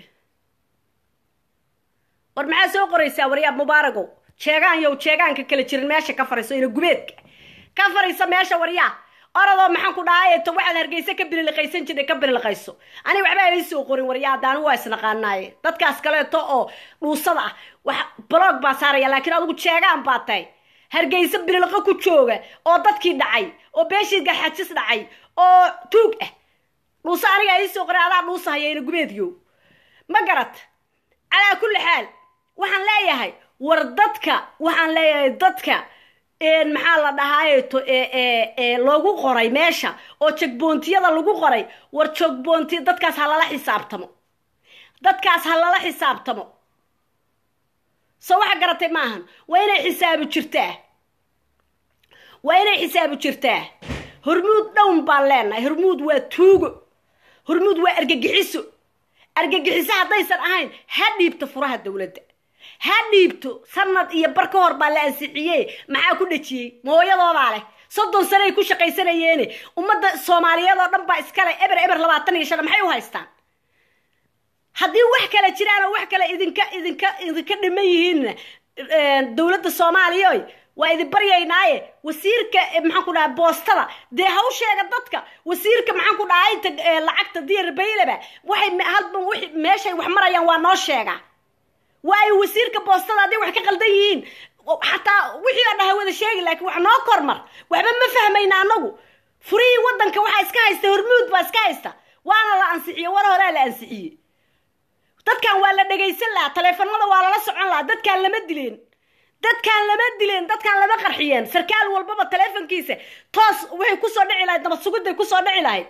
war maxaa soo qoraysaa waryaab mubaaragow jeegaan yow jeegaanka kala jirin meesha ka fariiso ina gubeedka ka fariiso meesha waryaa oradoo maxaan ku dhahay to waxaad hargeysa ka bililiqaysan jirtay ka bililiqayso aniga waxbaa ii soo qorin waryaa daanu waa isnaqaanaaye dadkaas kaleeto oo dhuusada ah wax blog baa saaraya laakiin adigu jeegaan baa tahay hargeysa bililiqo ku jooga oo dadkii dhacay oo beeshii garxajis dhacay oo tuug ah dhuuso aniga ii soo qoray adaa dhuusa haya ina gubeedyo ma garat calaa kulli xaal waxaan leeyahay war dadka waxaan leeyahay dadka maxaa la dhahaayeto loogu qoray meesha oo jogboontiyada lagu qoray war jogboonti dadkaas ha lala xisaabtamo dadkaas ha lala xisaabtamo so waxa garatay maahan waa inay xisaabu jirtaa waa inay xisaabu jirtaa hormuud dhown baan leenahay hormuud waa tuugo hormuud waa argagixiso argagixiso haddaysan ahayn ha dhiibto furaha dowladda ha dhiibto sanad iyo bar ka hor baa la ansixiye maxaa ku dhejiyey mahooyadoodaa leh soddon sanay ku shaqaysanayeene ummadda soomaaliyeed oo dhan baa iskale eber eber labaatan iyo shan maxay u haystaan haddii wax kale jiraan oo wax kale idinka idinka idinka dhiman yihiinna dowladda soomaaliya waa idin baryaynaaye wasiirka maxaan ku dhaha boostada dee hawsheega dadka wasiirka maxaan ku dhaha inta lacagta diyar baylaba waxay halban w meeshay wax marayaan waa noo sheegaa waayo wasiirka boostada hadday wax ka qaldan yihiin xataa wixii oo dhaha wada sheegi laakiin wax noo kormar waxba ma fahmayna anagu furihii waddanka waxaa iska haysta hormuud baa iska haysta waana la ansixiye war horaa la ansixiyey dadkan waa la dhegaysan lahaa taleefanada waa lala socon lahaa dadkaan lama dileen dadkaan lama dileen dadkaan lama qarxiyeen sarkaal walbaba taleefonkiisa toos waxay kusoo dhici lahayd nabad sugidday kusoo dhici lahayd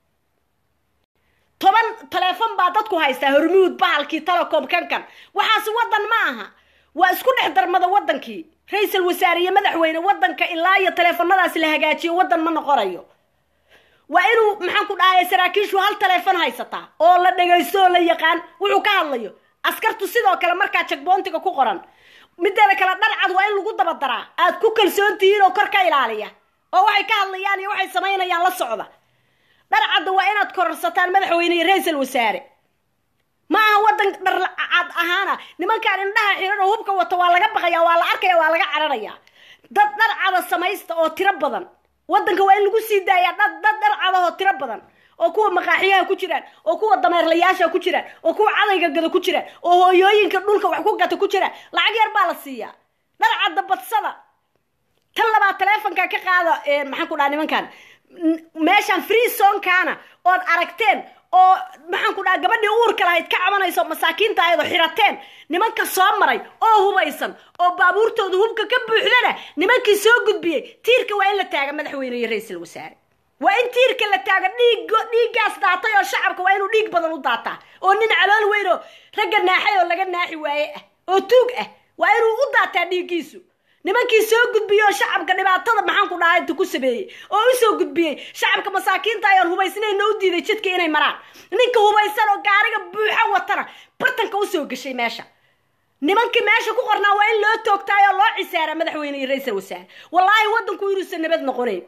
toban taleefon baa dadku haystaa hormuud bahalkii telecom kankan waxaasi waddan ma aha waa isku dhex darmada waddankii ra-iisal wasaare iyo madaxweyne waddanka ilaa iyo taleefonadaasi la hagaajiyo waddan ma noqonayo waa inuu maxaan ku dhahay saraakiishu hal taleefon haysataa oo la dhagaysto oo la yaqaan wuxuu ka hadlayo askartu sidoo kale markaa jagboontiga ku qoran mideeda kale dharcad waa in lagu dabadaraa aad ku kalsoon tihiin oo kor ka ilaaliya oo waxay ka hadlayaan iyo waxay samaynayaan la socda dharcadda waa inaad kororsataan madaxweyne iyo ra-iisal wasaare ma aha waddan dharcad ahaana nimankaan indhaha xiran oo hubka wata waa laga baqaya waa la arkaya waa laga cararaya dad dharcada samaysta oo tiro badan waddanka waa in lagu sii daayaa dad dad dharcadahoo tiro badan oo kuwa maqaaxiyaha ku jiraan oo kuwa dameerlayaasha ku jiraan oo kuwa cadayga gada ku jiraan oo hooyooyinka dhulka wax ku gata ku jiraan lacag yar baa la siiyaa dharcadda badsada tan labaad taleefonka ka qaada maxaan ku dhaha nimankan meeshaan free sonkaana ood aragteen oo maxaan ku dhaha gabadhii uurka lahayd ka cabanayso masaakiinta ayadoo xirateen nimanka soo maray oo hubaysan oo baabuurtooda hubka ka buuxdana nimankii soo gudbiyey tiirka waa in la taaga madaxweyne iyo ra-iisal wasaare waa in tiirka la taaga dhiig dhiiggaas daatay oo shacabka waa inuu dhiig badan u daataa oo nin calool weyn oo ragga naaxay oo laga naaxi waaye ah oo tuug ah waa inuu u daataa dhiiggiisu nimankii soo gudbiyey oo shacabka dhibaatada maxaan ku dhaha inta ku sameeyey oo usoo gudbiyey shacabka masaakiinta ayaan hubaysnayna u diiday jidka inay maraan ninka hubaysan oo gaariga buuxa watana bartanka usoo gashay meesha nimankii meesha ku qornaa waa in loo toogtaay oo loo cisaara madaxweyne iyo ra-iisal wasaare wallaahi waddanku inuusan nabad noqonayn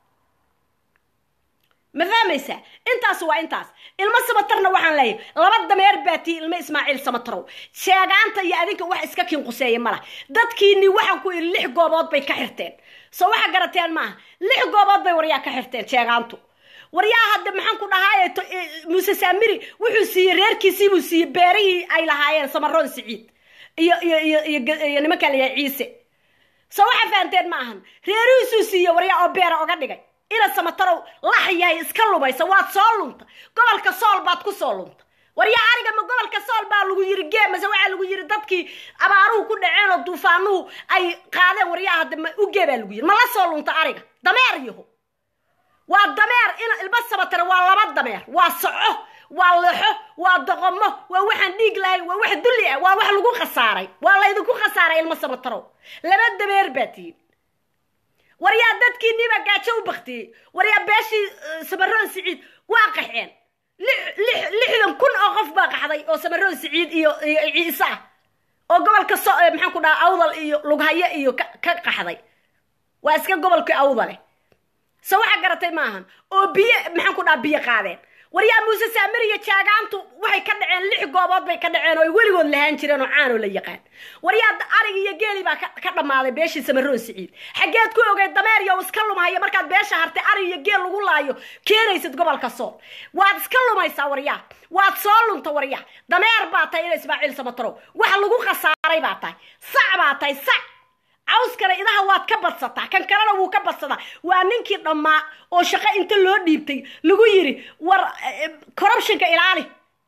ma fahmaysaa intaas waa intaas ilmo samatarna waxaan leeyahay laba dameer baatii ilmo ismaaciil samatarow sheegaanta iyo adinka wax iska kinquseeya malah dadkiini waxaan ku iri lix goobood bay ka xirteen soo waxa garateen maaha lix goobood bay waryaa ka xirteen sheegaantu waryaa hadde maxaan ku dhahaay muuse saamiri wuxuu siiyey reerkiisiibuu siiyey beerihii ay lahaayeen samaroon siciid iyo iyo iyo iyo nimanka layahay ciise soo waxa fahanteen ma ahan reerihiisuu siiyey waryaa oo beera oga dhigay inaad samatarow lax yahay iska lumaysa waad soo lunta gobolka sool baad ku soo lunta waryaa ariga ma gobolka sool baa lagu yiri gee mase waxaa lagu yiri dadkii abaaruhu ku dhaceen oo duufaanuhu ay qaadeen waryaa hadda ma ugee baa lagu yiri ma la soo lunta ariga dameer yaho waa dameer in ilma samatare waa laba dameer waa soco waa lexo waa doqomo waa waxaan dhiig lahayn waa wax dulli ah waa wax lagu khasaaray waa laydinku khasaaray ilma samatarow laba dameer baa tihin waryaa dadkiiniiba gaajo u baktiyey waryaa beeshii samaroon siciid waa qaxeen lixdan kun oo qof baa qaxday oo samaroon siciid iyo iyo ciise ah oo gobolka so maxaan ku dhaha awdal iyo lughayo iyo ka qaxday waa iska gobolkii awdale so waxaa garatay maahan oo biyo maxaan ku dhaha biyo qaadeen waryaa muuse saamir iyo jaagaantu waxay ka dhaceen lix goobood bay ka dhaceen oo ay weligood lahaan jireen oo caanoo la yaqaan waryaa arig iyo geeli baa ka dhammaaday beeshii samaroon siciid xaggeed ku ogeed dameer iyo iska lumahaya markaad beesha hartay arig iyo geel lagu laayo keenaysid gobolka sool waad iska lumaysaa waryaa waad soo lunta waryaa dameer baa tahay ina ismaaciil samatarow wax lagu khasaaray baa tahay sac baa tahay sac cawskana idaha waad ka badsataa kan kalena wuu ka badsadaa waa ninkii dhammaa oo shaqo inta loo dhiibtay lagu yiri war corruptionka ilaali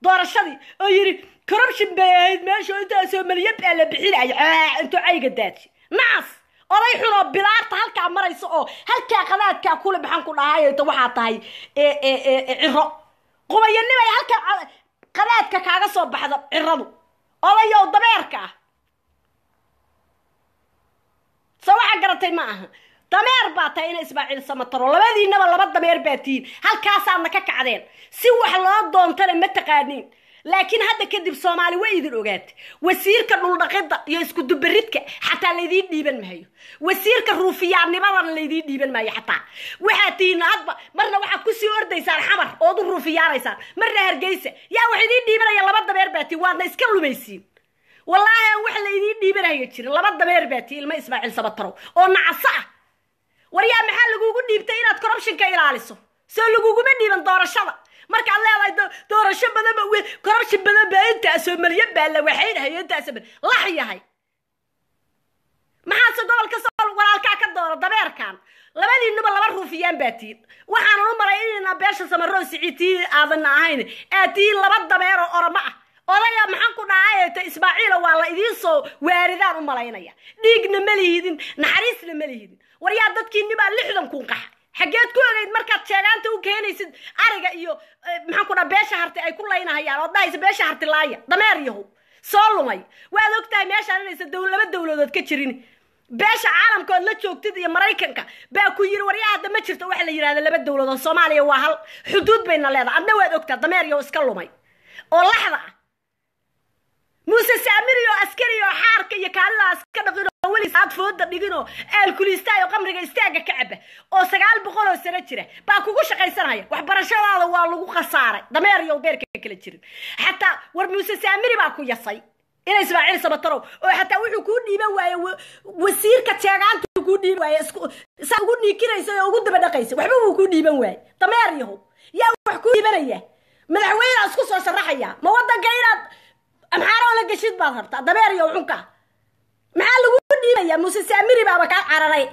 doorashadii oo yidhi corruption bay ahayd meesha intaasoo malyan baa la bixinaya intuu cayga daaji nacas oday xun oo bilaarta halkaa maraysa oo halkaa qadaadkaa kule maxaan ku dhahayta waxaa tahay ciro qubayanimay halkaa qadaadka kaaga soo baxda ciradu odayow dabeerka ah se waxaa garatay ma aha dameer baa tahay ina ismaaciil samataro labadiinaba laba dameer baa tihiin halkaasaadna ka kacdeen si wax loo doontana ma taqaaniin laakiin hadda kadib soomaali way idin ogaatay wasiirka dhuldhaqida iyo iskudubaridka xataa laydiin dhiiban maayo wasiirka ruufiyaannimadana laydiin dhiiban maayo xataa waxaad tihiin hadba marna waxaad kusii ordaysaan xamar ood u ruufiyaanaysaan marna hargeysa yaa wax idiin dhiibanaya laba dameer baa tihiin waadna iska lumaysiin wallaahi aan wax laydiin dhiibanaya jirin laba dameer baa tihiin ilma ismaaciil sabatarow oo nacaso ah war yaa maxaa lagugu dhiibtay inaad corruptionka ilaaliso soo laguguma dhiiban doorashada markaad leedahay doorasho badanba corruption badan baa intaasoo malyan baa la waxaynahay intaasoo lax yahay maxaase gobolka sool walaalkaa ka doona dabeerkan labadiinuba laba ruufiyaan baa tihiin waxaanan u malay inayna beesha samaroo siciitii aadanna ahayn aad tihiin laba dabeer oo oramo ah odaya maxaan ku dhahayta ismaaciila waa la idiin soo waaridaan u malaynaya dhiigna ma lihidin naxariisna ma lihidin war yaa dadkiinibaa lixdan kun qaxa xaggeed ku ogeyd markaad sheegaanta u keenaysid ariga iyo maxaan ku dhaha beesha harti ay ku laynahayaan ood dhahaysa beesha harti laaya dameer yahow soo lumay waad ogtahay meeshaan inaysa dow laba dowladood ka jirin beesha caalamka ood la joogtid iyo maraykanka baa ku yiri waryaa hadda ma jirto waxa la yidhahda laba dowladood soomaaliya waa hal xuduud bayna leedahay adna waad ogtaa dameer yahow iska lumay oo laxda ah muuse saamiri oo askari oo xaarka iyo kaalidaas ka dhaqin oo weliis aad fooda dhigin oo aalkuliistaayo qamriga istaaga ka caba oo sagaal boqol oo sano jira baa kugu shaqaysanaya waxbarashadaada waa lagu khasaaray dameer iyo beerka kala jirin xataa war muuse saamiri baa ku yasay ina ismaaciil sabatarow oo xataa wuxuu kuu dhiiban waaye wasiirka jeegaanta kuu dhiiban waaye saa ugu niikinaysa oo ugu daba dhaqaysa waxba wuu kuu dhiiban waaye dameer yahow yaa wax kuu dhiibanaya madaxweynea isku soo sharaxaya ma wadanka inaad amxaaroo la geshid baad rabtaa dabeer iyo xunka maxaa lagu dhiibaya muuse saamiri baaba kaa cararay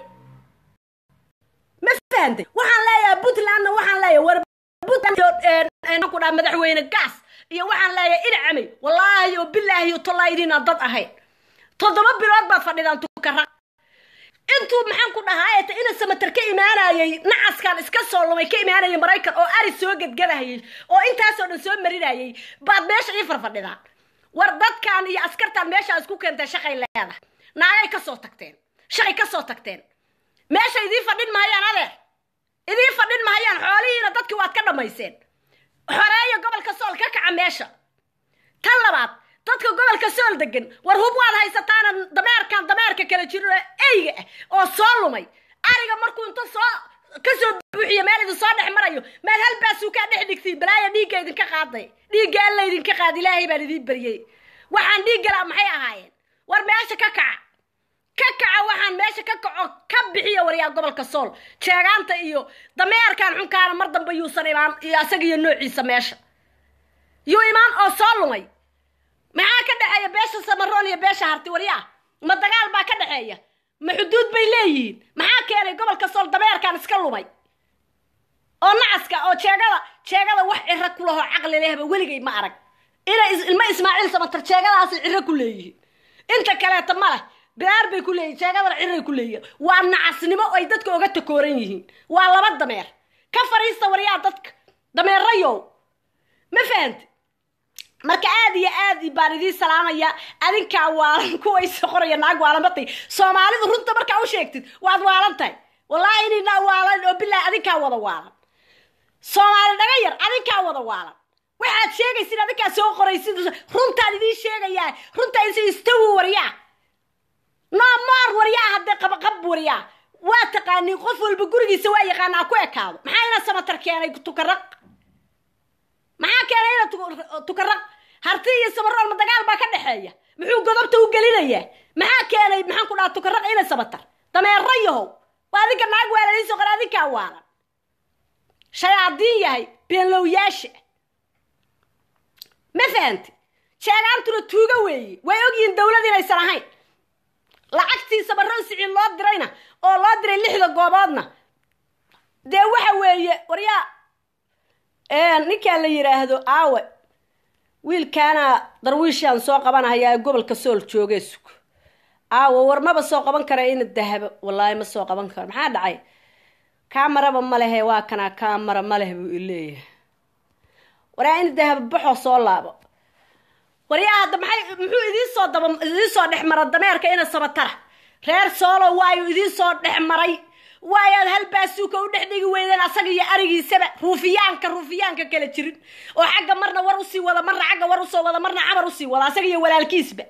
ma fahantay waxaan leeyahay puntlandna waxaan leeyahay war puntland ku dhaha madaxweyne gaas iyo waxaan leeyahay inacamay wallaahi oo bilaahi oo tollaaydiina dad ahayn toddoba bilood baad fadhidaan tukara intuu maxaan ku dhahaa ta ina samatar ka imaanayay nacaskan iska soo lumay ka imaanayay maraykan oo ari soo gadgadahayay oo intaasoo dhan soo marinayay baad meesha ii farfadhidaan war dadkan iyo askartan meesha isku keentay shaqay leedahay naagay ka soo tagteen shaqay ka soo tagteen meesha idiin fadhin mahayaan adeer idiin fadhin mahayaan xoolihiina dadkii waad ka dhammayseen xoreeya gobolka sool ka kaca meesha tan labaad dadka gobolka sool degan war hub waad haysataana dameerkan dameerka kala jiro eyga ah oo soo lumay ariga markuu inta soo kasoo buuxiyo meel idin soo dhex marayo maad hal baasuu kaa dhex dhigtiin balaaya dhiigga idinka qaaday dhiigga alla idinka qaad ilaahay baan idiin baryey waxaan dhiiggalaa maxay ahaayeen war meesha ka kaca ka kaca waxaan meesha ka kaco ka bixiya waryaa gobolka sool jeegaanta iyo dameerkan xunkaana mar dambe yuusan imaan iyo asaga iyo noociisa meesha yuu imaan oo soo lumay maxaa ka dhexeeya beesha samaroon iyo beesha harti waryaa ma dagaal baa ka dhexeeya ma xuduud bay leeyihiin maxaa keenay gobolka sool dameerkan iska lumay oo nacaska oo jeegada jeegada wax ciro ku lahoo caqli lehba weligay ma arag inay ilma ismaaciil samatar jeegadaasi ciro ku leeyihiin inta kaleeta ma leh bilaar bay ku leeyihin jeegadana ciray ku leeyihin waa nacasnimo ay dadka oga takooran yihiin waa laba dameer ka fariista waryaa dadka dameerayow ma fahanti marka aad iyo aad baan idiin salaamaya adinkaa waalan kuwaysa qoraya naag waalan batay soomaalidu runta markaa u sheegtid waad waalan tahay wallaahi inina waalan oo bilaahi adinkaa wada waalan soomaali dhaga yar adinkaa wada waalan waxaad sheegaysid adinkaa soo qoraysid runtaan idiin sheegayaa runtaa is istawi waryaa noomoor waryaa haddee qabaqab waryaa waa taqaaniin qof walba gurigiisa waa yaqaanaa ku ekaado maxaa ina samatar keenay tukaraq maxaa keenay ina tukaraq harti iyo samarool ma dagaal baa ka dhexeeya muxuu godobta u gelinayaa maxaa keenay maxaan ku dhaha tukaraq ina samatar dameero yahow waa adinka naag waalanayso qor adinkaa waalan shayaadiin yahay beenlowyaasha ma fahanti sheegaantuna tuuga weeye way ogyihiin dawlad inaysan ahayn lacagtii samaroon siciid loo dirayna oo loo diray lixda gooboodna dee waxa weeye waryaa ninkaa la yidhaahdo aawe wiilkaana darwiishaan soo qabanahayaa gobolka sool joogee sug aawo war maba soo qaban kara ina dahabo wallaahi ma soo qaban karo maxaa dhacay kaamaraba ma lehe waa kanaa kaamara ma leh buu ileeyahay waraa ina dahabo baxoo soo laabo waryaa hadda maxay muxuu idiin soo daba idiin soo dhex mara dameerka ina sabatara reer soolo waayu idiin soo dhex maray waayaad hal baasuuka u dhex dhigi weydeen asaga iyo arigiisaba ruufiyaanka ruufiyaanka kala jirin oo xagga marna war usii wada marna xagga war usoo wada marna camar usii wada asaga iyo walaalkiisba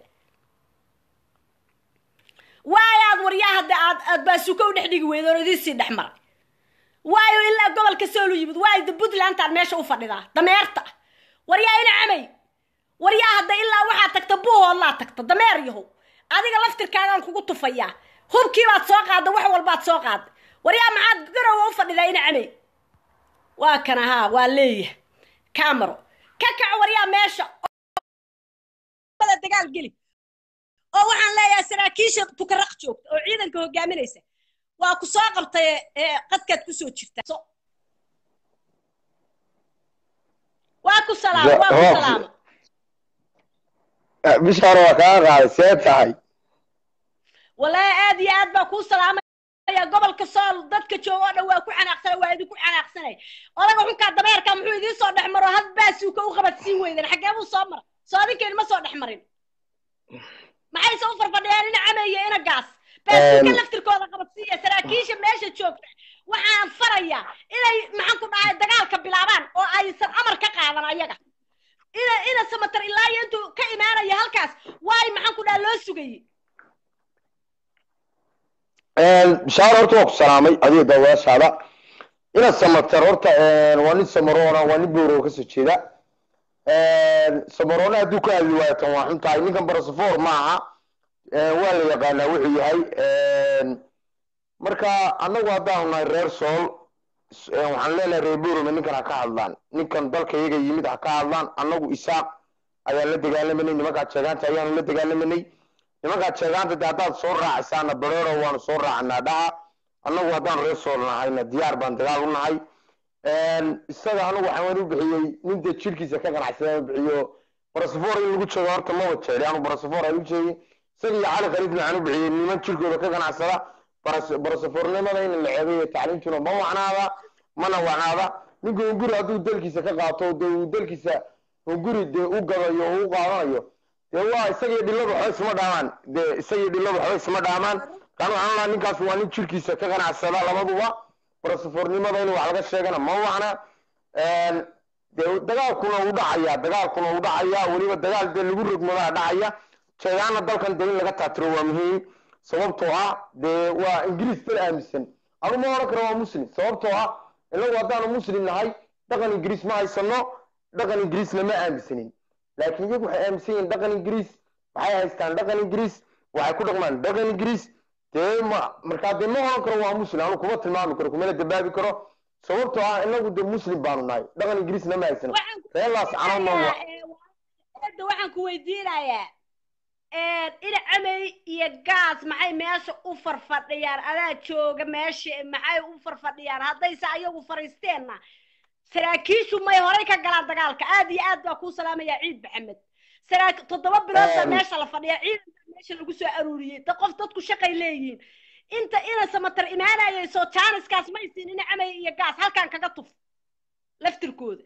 waayaad waryaa hadda aad aad baasuuka u dhex dhigi weydeen oo idiin sii dhex maray waayo ilaa gobolka soolu yimid waayo da puntlandaad meesha u fadhidaa dameerta waryaa ina camay waryaa hadda ilaa waxaad tagta buuhoodlaa tagta dameer yahow adiga laftirkaagaan kugu tufayaa hubkiibaad soo qaadda wax walbaad soo qaadda waryaa maxaad garowa u fadhidaa ina camay waa kana haa waa leeyahay camero ka kac waryaa meesha dagaal geli oo waxaan leeyahay saraakiisha tukaraq joogta oo ciidanka hogaaminaysa waa ku soo qabtay qadkaad kusoo jirta waa ku salaama waa ku salaama bishaar waa kaa qaaday see tahay wallaahi aad iyo aad baa kuu salaamaya gobolka sool dadka jooga oo dhan waa ku xanaaqsanay waa idinku xanaaqsanay odaga xunkaa dameerka muxuu idiin soo dhex maro had baasuuka u qabad siin weydan xaggee buu soo mara soo adinkeeni ma soo dhex marin maxayse u farfadhiyaan ina cameeyo ina gaas baasuuka laftirkooda qabadsiiya saraakiisha meesha joogta waxaan farayaa inay maxaan ku dhahay dagaalka bilaabaan oo aysan amar ka qaadan ayaga ina ina samatar ilaa iyo intuu ka imaanaya halkaas waay maxaan ku dhaha loo sugayey bishaar horta waa ku salaamay adiga daawaashaada ina samatar horta waa nin samaroona waa nin boorow kasoo jeeda samaroona hadduu ka hadli waayo tan waa xun tahay ninkan barasafoor maaha waa la yaqaanaa wuxuu yahay marka annagu haddaanu nahay reer sool waxaan leenahay reer boorome ninkan ha ka hadlaan ninkan dalka iyaga yimid ha ka hadlaan annagu isaaq ayaan la dagaalamanay nimankaa jeegaanta ayaanu la dagaalamanay nimankaa jeegaanta de haddaad soo raacisaana bareero waanu soo raacanaa dhaha annagu haddaan reer sool nahayna diyaar baan dagaal u nahay isaga anagu waxaan u bixiyey nin dee jirkiisa ka ganacsadaan bixiyo barasafoor in lagu jeego horta maba jeeli anu barasafoor aan u jeegin isaga iyo cali khaliifna waxaan u bixiyey niman jirkooda ka ganacsada barasafoornimada in la ceebayo tacliimtuna ma wacnaada mana wacnaada ninka hunguri hadduu dalkiisa ka qaato dee uu dalkiisa hunguri dee u gadayo o u qaadanayo dee waa isagii dhiladu waxba isma dhaamaan dee isagii dhiladu waxba isma dhaamaan kaan waxaan lahaa ninkaas waa nin jirkiisa ka ganacsada labaduba barasafoornimada in wax laga sheegana ma wacna dee dagaalkuna u dhacaya dagaalkuna u dhacaya weliba dagaal dee lagu rogmadaa dhacaya jeegaana dalkan dee in laga taatiro waa muhiim sababtoo ah dee waa ingiriis dal aaminsan anu ma odhan karo waa muslim sababtoo ah inagu haddaanu muslim nahay dhaqan ingiriis ma haysano dhaqan ingiriisna ma aaminsanin laakiin iyagu waxay aaminsan yihiin dhaqan ingiriis waxay haystaan dhaqan ingiriis waxay ku dhaqmaan dhaqan ingiriis dee ma markaa dee ma odhan karo waa muslim anu kuma tilmaami karo kumala dabaabi karo sababtoo ah inagu dee muslim baanu nahay dhaqan ingiriisna ma haysano reelaas canoodna waxaan ku weydiinayaa ina camey iyo gaas maxay meesha u farfadhiyaan adaa jooga meesha maxay u farfadhiyaan haddayse ayagu fariisteenna saraakiishu may horay ka galaan dagaalka aad iyo aad baa kuu salaamaya ciid maxamed saraa toddoba bilood baa meesha la fadhiya ciidanka meesha lagu soo aruuriyey da qof dadku shaqay leeyihiin inta ina samatar imaanayay soo jaaniskaas maysiin ina camey iyo gaas halkan kaga tuf laftirkooda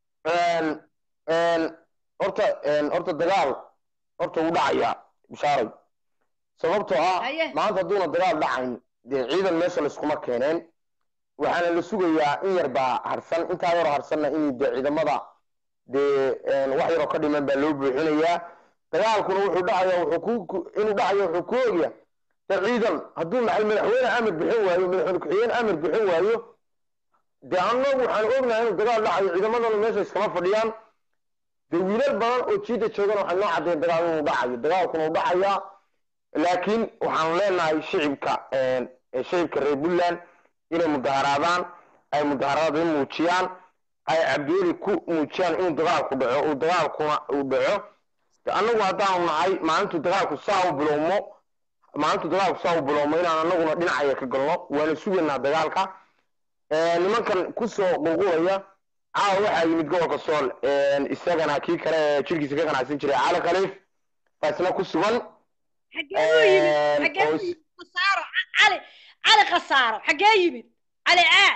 horta horta dagaal horta wuu dhacayaa bishaaray sababtoo ah maanta hadduuna dagaal dhacayn dee ciidan meesha layskuma keeneen waxaana la sugayaa in yar baa harsan intaa yaroo harsanna in dee ciidamada dee wax yaroo ka dhiman baa loo buuxinayaa dagaalkuna wuxuu dhacaya wuxuu ku inuu dhacayo wuxuu ku ogya dee ciidan hadduu maxay madaxweyne amar bixin waayo madaxweyne ku-xigeen amar bixin waayo dee annagu waxaan ognahay inuu dagaal dhacayo ciidamadana meesha iskama fadhiyaan dee wiilal badan oo jiida joogana waxay noo caddayn dagaal inuu dhacayo dagaalkuna uu dhacayaa laakiin waxaanu leenahay shicibka shicibka reer puntland inay mudaharaadaan ay mudaharaada muujiyaan ay cabdiweli ku muujiyaan inuu dagaalku dhaco uu dagaalkuna uu dhaco annagu haddaanu nahay maalintu dagaalku saa u bilowmo maalintu dagaalku saa u bilowmo inaan annaguna dhinacaya ka galno waana sugaynaa dagaalka nimankan kusoo qulqulaya caawa waxaa yimid gobolka sool isagana kii kale ee jirkiisa ka ganacsan jiray cali khaliif baa isna ku sugan xagee u yimid xagee u yimid khasaaro cali cali khasaaro xagee yimid cali aa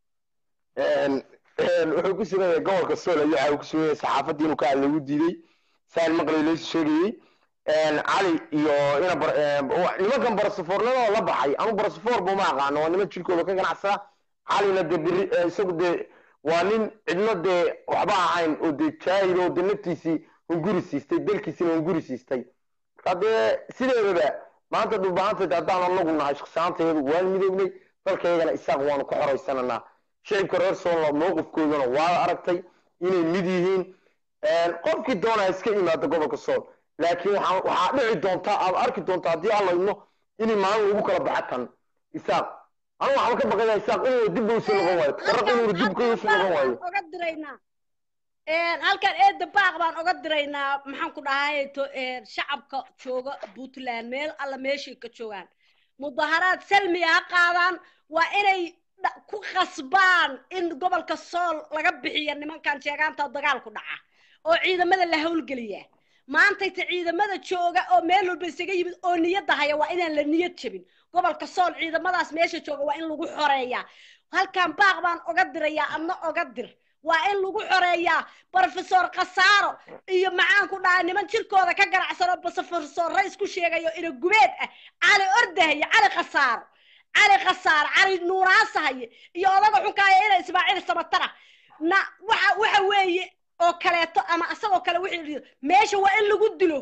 wuxuu ku sugan yahay gobolka sool ayuu caawa ku sugan yahay saxaafadii inuu ka hadlay ugu diiday saan maqlay laysu sheegayey cali iyo ina nimankan barasafoornimada la baxay anu barasafoor buma aqaano waa niman jirkooda ka ganacsada calina dee beri isagu dee waa nin cidno dee waxba ahayn oo dee jaahil oo dee naftiisii hunguri siistay dalkiisina hunguri siistay marka dee sideedaba maanta dhulbaantayda haddaan anagu nahay shaqsaantayadu waan midoognay dalkaygana isaaq waanu ka xoraysananaa shicibka reer soolna mowqifkoodana waa aragtay inay mid yihiin qofkii doonaa iska yimaada gobolka sool laakiin waxaa dhici doontaa aad arki doontaa haddii aan layno inay maalin lagu kala baxa tan isaaq anu waxaan ka baqaya isaaq inuu dib usoo noqon waayo qaraq inuu dib usoo noqon waayo oga diraynaa halkan eeda baaq baan oga diraynaa maxaan ku dhahay shacabka jooga puntland meel alla meeshay ka joogaan mudaharaad salmiya ha qaadaan waa inay ku khasbaan in gobolka sool laga bixiya nimankan sheegaanta dagaalku dhaca oo ciidamada la howlgeliya maantayta ciidamada jooga oo meel walba isaga yimid oo niyadda haya waa inaan la niyad jebin gobolka sool ciidamadaas meesha jooga waa in lagu xoreeyaa halkan baaq baan oga dirayaa adna oga dir waa in lagu xoreeyaa brofesor khasaaro iyo maxaan ku dhahay niman jirkooda ka ganacsano brofesor rays ku sheegayo ina gubeed ah cali ordahaye cali khasaaro cali khasaaro cali nuuraasahaye iyo odaga xunkaaya ina ismaaciil samatara na waxa waxa weeye oo kaleeto ama asagoo kale wixii meesha waa in lagu dilo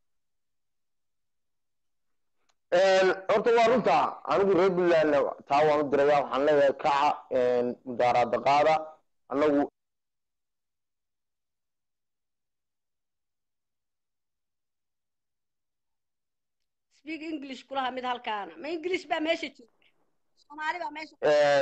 horta waa runta anigu reer puntland taa waan u diraya waxaan leeyahay kaca mudaaraada qaada anagu speak english kulaha mid halkaana ma english baa meesha joogta soomaali baa meesha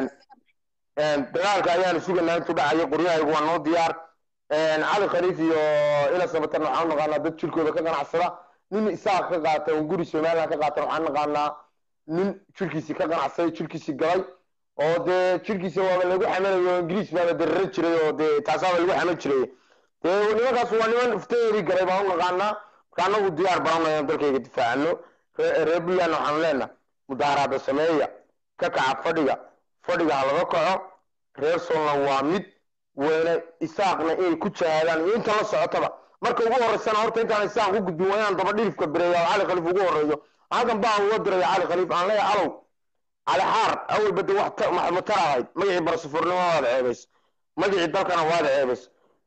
dagaalka ayaanu suganaa intuu dhacayo qoryahaygu waa noo diyaar cali khaliif iyo ina sabatarna waxaan naqaanaa dad jirkooda ka ganacsada nin isaaq ka qaata oo guri somaliland ka qaatan waxaan naqaanaa nin jirkiisii ka ganacsaday jirkiisii galay oo dee jirkiisa waaba lagu xamanayo ingiriis baaba dararan jiray oo dee taasaaba lagu xaman jiray dee nimankaas waa niman ifteeri galay baan u naqaanaa marka anagu diyaar baan inaan dalkayga difaacano reer puntland waxaan leenaha mudaaraada sameeya ka kaca fadhiga fadhiga ha laga kaco reer soolna waa mid weyne isaaqna inay ku jahaadaan iyo inta la socotaba marka ugu horeysana horta intaan isaaq u gudbin waa inaan daba dhilifka bireeya oo cali khaliif ugu horeeyo halkan baan uga diraya cali khaliif aan leeyahay alow cali xaar awalba de wax matar ahayd magacii barasafurnimo waad ceebays magacii dalkana waad ceebays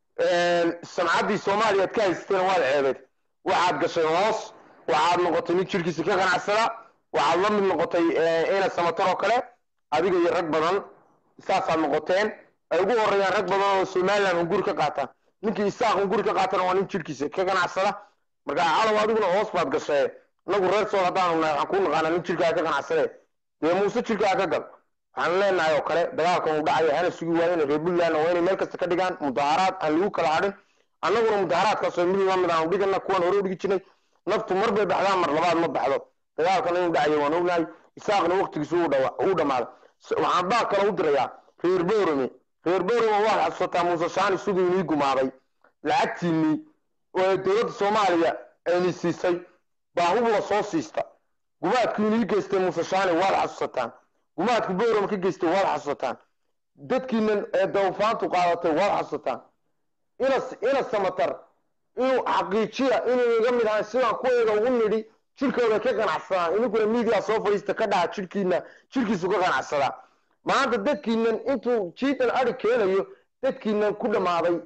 samcaddii soomaaliyaad ka haysatayna waad ceebeyd waxaad gashay hoos waxaad noqotay nin jirkiisa ka ganacsada waxaad la mid noqotay ina samatar oo kale adiga iyo rag badan saasaad noqoteen ay ugu horeeyaan rag badan oo somaliland hunguri ka qaata ninkii isaaq hunguri ka qaatana waa nin jirkiisa ka ganacsada marka calow adiguna hoos baad gashay inagu reer sool haddaanu nahay waxaan kuu naqaanaa nin jirkaa ka ganacsade dee muuse jirkaa ka gal waxaan leenahay oo kale dagaalkan uu dhacayo hana sugi waayeen reer puntland waa inay meel kasta ka dhigaan mudaharaad aan lagu kala hadhin annaguna mudaharaadkaasoo mid lamid aanu dhigana kuwan hore u dhigi jirnay naftu mar bay baxdaan mar labaad ma baxdo dagaalkan inuu dhacayo waan ognahay isaaqna waqtigiisu uu dhammaado waxaan baa kale u dirayaa reer boorame reer boorame waad xasuusataa muuse shaani siduu inii gumaaday lacagtiinii oo dowladda soomaaliya ayni siisay baa hub la soo siista gumaadku inii geystay muuse shaani waad xasuusataan gumaadku boorame ka geystay waad xasuusataan dadkiinan ee dawfaantu qaadatay waad xasuusataan ina ina samatar inuu xaqiijiya inuu iga mid ahay sidaan kuwayga ugu nidhi jirkooda ka ganacsadaan ininkuna media soo fadhiista ka dhaha jirkiina jirkiisu ka ganacsadaa maanta dadkiinan intuu jiidan adi keenayo dadkiinan ku dhamaaday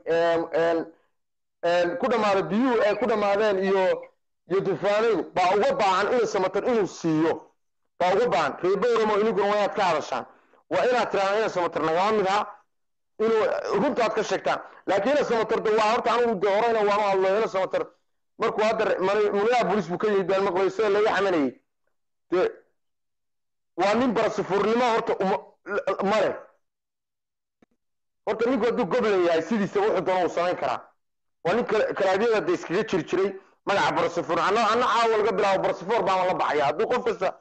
ku dhamaaday biyuhu ay ku dhamaadeen iyo iyo dufaanadu baa uga baahan ina samatar inuu siiyo baa uga baahan reeboramo ininkuna waa inaad ka hadashaan waa inaad tirahdaan ina samatar nagama mid aha inuu runtaad ka sheegtaan laakiin ina samatar de waa horta anigu de horeyna waanu hadlo ina samatar markuu hadda muniyaha bolis buu ka yimid baan maqlayo sida laga xamanayay de waa nin barasifurnimo horta male horta ninku hadduu goblan yahay sidiisa wuxuu doona uu samayn karaa waa nin kalaadyada de iskaga jiri jiray magaca barasifur ana ana caawa laga bilaabo barasifor baan la baxaya hadduu qof kasta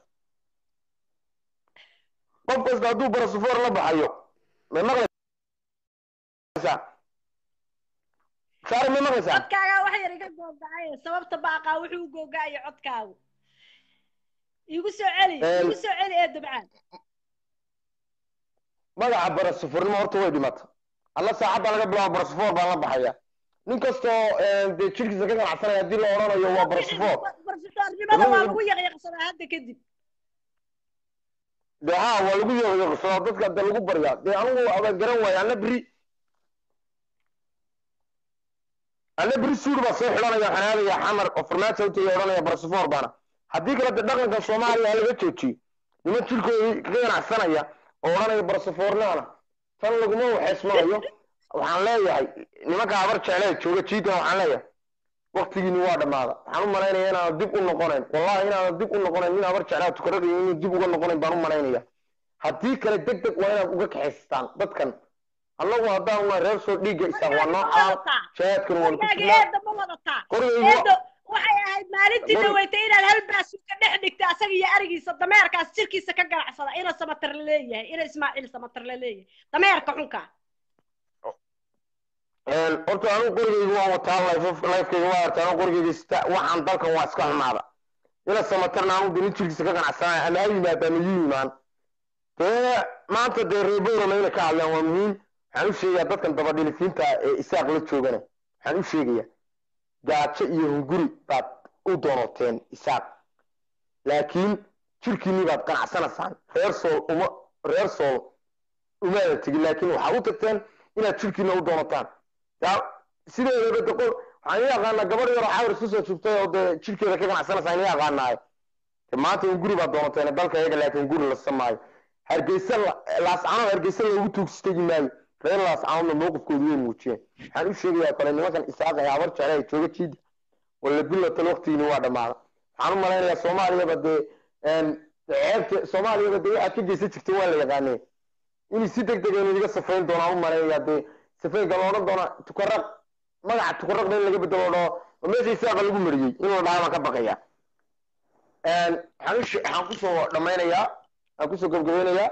qof kasta hadduu barasifor la baxayo ma maqlay saari ma maqlaysaa codkaagaa wax yar iga googacay sababta baaqaa wuxuu u googacaya codkaagu igu soo celi igu soo celi ee dabcaan magaca barasufurnimo horta way dhimata alla saacadda laga bilaabo barasufoor baan la baxaya nin kastoo dee jirkiisa ka ganacsanaya haddii la odhanayo waa barasufoor barsufoornimada waa lagu yaqyaqsadaa hadda kadib dee ha waa lagu yaqyaqsadaa dadka dee lagu baryaa dee anigu aba garan waayo anna beri anna beri suud baa soo xidhanaya xanaadaya xamar oo farmaajo u tagay odhanaya barasufoor baana haddii kale de dhaqanka soomaaliya laga joojiyo niman jirkoodii ka ganacsanaya oo odhanaya barasufoornaana tan laguma waxeysmanayo waxaan leeyahay nimanka habar jeclee jooga jiidan waxaan leeyahay waktigiini waa dhammaada waxaan u malaynaya inaana dib u noqonayn wallahi inaana dib u noqonayn nin habar jeclaa tukaradayo inuu dib uga noqonayn baan u malaynaya haddii kale deg deg waa inaad uga kaxaystaan dadkan annagu haddaan una reer soo dhiigga isaaq waa noocaa jihaadkana waan ku jirnaa eeda ma wadataa qorigaygu eedo waxay ahayd maalintii dhaweytay inaad hal baasuka dhex dhigta asaga iyo arigiisa dameerkaas jirkiisa ka ganacsada ina samatar la leeyahay ina ismaaciil samatar la leeyahay dameerka xunka horta anigu qorigaygu waan wataa lifekayga waa arta anigu qorigayga sita waxaan dalkan waa iska xumaada ina samatarna anigu dee nin jirkiisa ka ganacsanaya ama ha yimaada ama yu yimaan dee maanta dee reeborama inay ka hadlaan waa muhiim waxaan u sheegayaa dadkan dabadhilifiinta ee isaaq la joogana waxaan u sheegayaa gaajo iyo hunguri baad u doonoteen isaaq laakiin jirkiinii baad ganacsanaysaan reer sool uma reer sool umaada tegin laakiin waxaad u tagteen inaad jirkiina u doonataan yaa sideedaba de qol waxaan ii aqaanaa gabadh yaroo xawar isku soo jugtay oo dee jirkeeda ka ganacsanaysaa in ii aqaanaayo de maanta hunguri baad doonateen dalka iyaga laakiin hunguri la samaayo hargeysa laascanood hargeysa loogu tuugsitegi maayo reer laascanoodna mowqifkoodu way muujiyeen waxaan u sheegayaa kale nimankan isaaqa ee habar jecla ee jooga jiida wala bilatal waqtigiini waa dhammaada waxaan u malaynayaa soomaaliyaba dee ceebta soomaaliyaba dee waxaad ka geysan jirtay waa la yaqaanee inay si deg dega inaga safayn doonaan u malaynayaa dee safaynka la odhan doona tukaraq magaca tukaraqda in laga bedelo dhao oo meesha isaaqa lagu mariyey in la dhaha baan ka baqaya waxaan waxaan kusoo dhammaynayaa waxaan kusoo gabgabaynayaa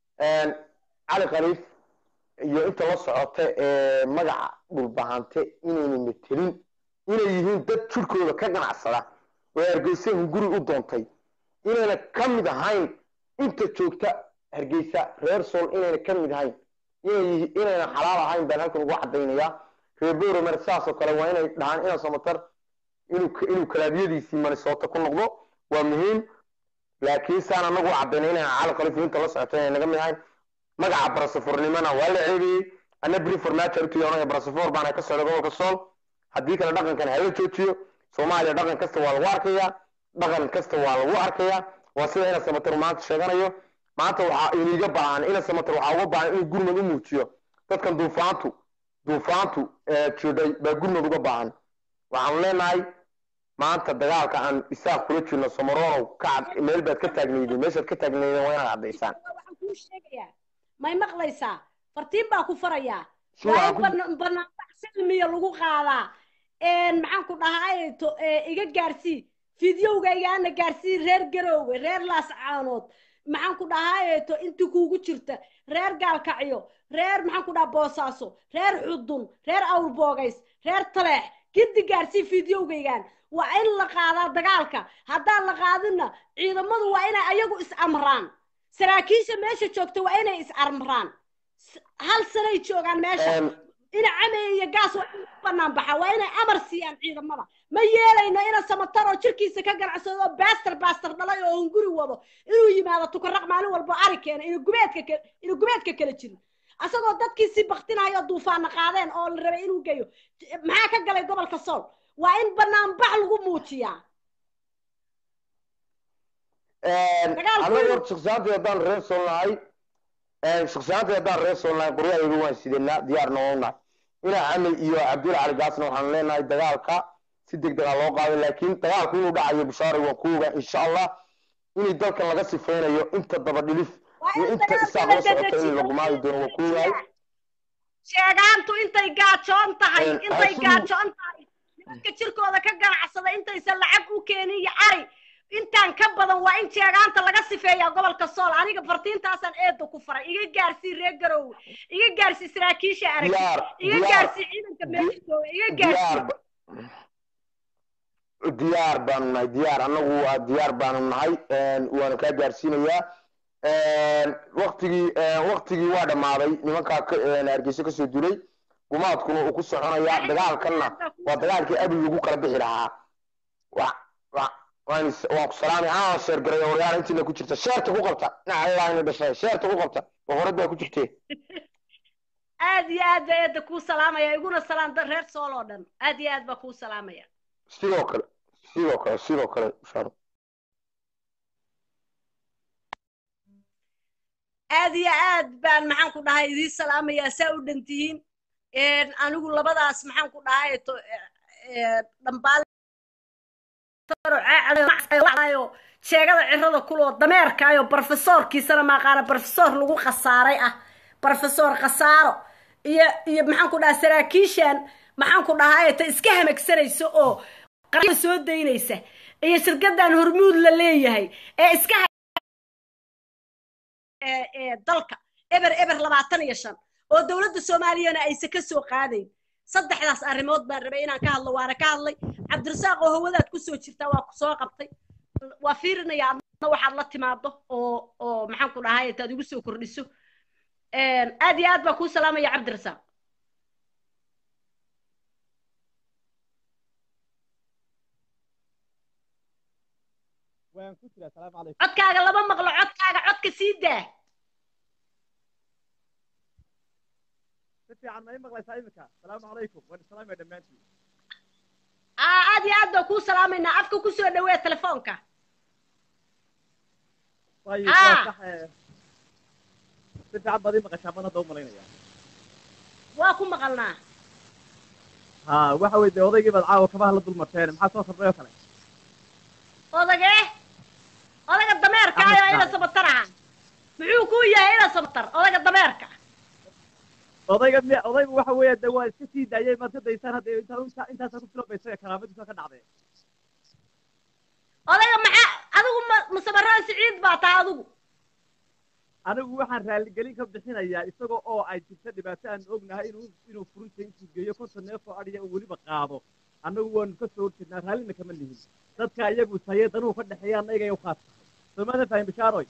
cali khaliif iyo inta la socota ee magaca dhulbahante inayna metelin inay yihiin dad jirkooda ka ganacsada oo hargeysa hunguri u doontay inayna ka mid ahayn inta joogta hargeysa reer sool inayna ka mid ahayn inayna xalaal ahayn baan halkan ugu cadaynayaa reer boromer saasoo kale waa inay dhahaan ina samatar inuu kalaabiyadiisii manisoota ku noqdo waa muhiim laakiin saan anagu cadayna inayna cali khaliif inta la socota inay naga mid ahayn magaca barasafurnimona waa la ceebiyey ana beri farmaajo artuyoonaya barasafor baana ka socda gobolka sool haddii kale dhaqankan hala joojiyo soomaaliya dhaqan kasta waa lagu arkayaa dhaqan kasta waa lagu arkayaa waa sida ina samatar maanta sheeganayo maanta waxaa iniga baahan ina samatar waxaa uga baahan inuu gurmad u muujiyo dadkan duufaantu duufaantu jidhay baa gurmad uga baahan waxaanu leenahay maanta dagaalka aan isaaq kula jirno somaronow ka meel baad ka taagnayden meeshaad ka taagnayden waa inaad caddaysaan waxaan kuu sheegayaa may maqlaysaa fartiin baa ku farayaa waa in banaanbax silmiya lagu qaadaa maxaan ku dhahaa to iga gaarsii fideogaygaana gaarsii reer garoowe reer laascaanood maxaan ku dhahaa to intii kuugu jirta reer gaalkacyo reer maxaan ku dhahaa boosaaso reer xudun reer awrboogays reer taleex giddi gaarsii fideogaygaan waa in la qaadaa dagaalka haddaan la qaadinna ciidamadu waa inay ayagu is amraan saraakiisha meesha joogta waa inay is amraan hal sanay joogaan meesha ina camey iyo gaas waa in banaan baxa waa inay amar siiyaan ciidamada ma yeelayno ina samatar oo jirkiisa ka ganacsado oo baastar baastar dhalay oo hunguri wado inuu yimaado tukaraq maalin walbo ari keena ina gubeedka ina gubeedka kala jirin asagoo dadkiisii baktinayo duufaana qaadeen oo la rabay inuu geeyo maxaa ka galay gobolka sool waa in banaanbax lagu muujiyaa anaga hor shaksiyaantii haddaan reer sool nahay shaksiyaantii haddaan reer sool nahay qoryahayga waan sidanaa diyaarna waa nahay ina camel iyo cabdulla cali gaasna waxaan leenahay dagaalka si deg dega loo qaaday laakiin dagaalku inuu dhacayo bishaaray waan ku ogaa insha allah inay dalkan laga sifeynayo inta daba dhilif iyo inta isaaq la socota in lagu maadi doono waan ku ogaay sheegaantu intay gaajoon tahay intay gaajoon tahay nimanka jirkooda ka ganacsada intaysan lacag u keenin iyo cari intaan ka badan waa in jeegaanta laga sifeeyaa gobolka sool aniga fartiintaasaan eeda ku faray iga gaarsii reer garowe iga gaarsii saraakiisha arag diyaar iga diyaar gaarsii ciidanka meelitoowe iga gaarsii diyaar ba- diyaar baanu nahay diyaar annagu waa diyaar baanu nahay waana kaa gaarsiinayaa waktigii waktigii waa dhammaaday nimankaa ka- hargeysa kasoo dulay gumaadkuna uu ku soconayaa dagaalkanna waa dagaalkii abi lagu kala bixi lahaa wa wa waan is- waan ku salaamay anaa sheergaray odayaal intiina ku jirta sheerta ku qabta dhinaca allah ina dhashay sheerta ku qabta boqorad baa ku jirtee aad iyo aad baa eeda kuu salaamaya iguna salaam da- reer sool oo dhan aad iyo aad baa kuu salaamaya sidoo kale sidoo kale sidoo kale sharo aad iyo aad baan maxaan ku dhahay idiin salaamayaa saa u dhantihiin anigu labadaas maxaan ku dhahay to- eh, dhambaal caacadayo sheegada cirada kuloo dameerkaayo brofesoorkiisana maaqaana brofesor lagu khasaaray ah brofesor khasaaro iyo iyo maxaan ku dhahay saraakiishan maxaan ku dhahay ta iska hamagsanaysa oo qarya soo daynaysa iyo shirkadan hormuud la leeyahay ee iska ee ee dalka eber eber labaatan iyo shan oo dowladda soomaaliyana aysan ka soo qaadayn saddexdaas arrimood baan rabay inaan ka hadlo waana ka hadlay cabdirasaaq oo hawadaad kusoo jirtaa waa ku soo qabtay waa fiirinaya adna waxaad la timaado oo oo maxaan ku dhahay intaad igu soo kordhiso aad iyo aad baan kuu salaamaya cabdirasaaq waan ku jiraa salaamu calaykum codkaaga lama maqlo codkaaga codka sii daa si fiican ma ii maqlaysaa iminka salaamu calaykum waan islaamaya dhammaantiin aa aad iyo aad baan kuu salaamaynaa afka kusoo dhawee telefoonka ayib Ah. waa sax ee, si fiican baad ii maqashaa baan hadda u malaynaya waa ku maqalnaa ha waxa weye dee odaygii baad caawa kabaha la dulmarteen maxaa soo kordhay oo kale odagee odaga dameerka ayo ina sabatar aha muxuu kuu yahay ina sabatar odaga dameerka odayga mi odaygu waxa weeye dee waa iska sii daayay maad ka daysaan hadda intaa intaa intaasaa ku filobaysa karaamadiisa ka dhacdee odaga maxaa adigu ma masabaraan siciid baa taha adigu anigu waxaan raaligelin ka bixinayaa isagoo oo ay jirta dhibaato aan ognahay inuu inuu furunta intuu geeyo konton neef oo adhiya uu weliba qaado annagu waanu ka soo horjeednaa raallina kama lihin dadka iyagu taye danuhu ka dhexeeya annaga u qaata soomaadan fahim bishaaroy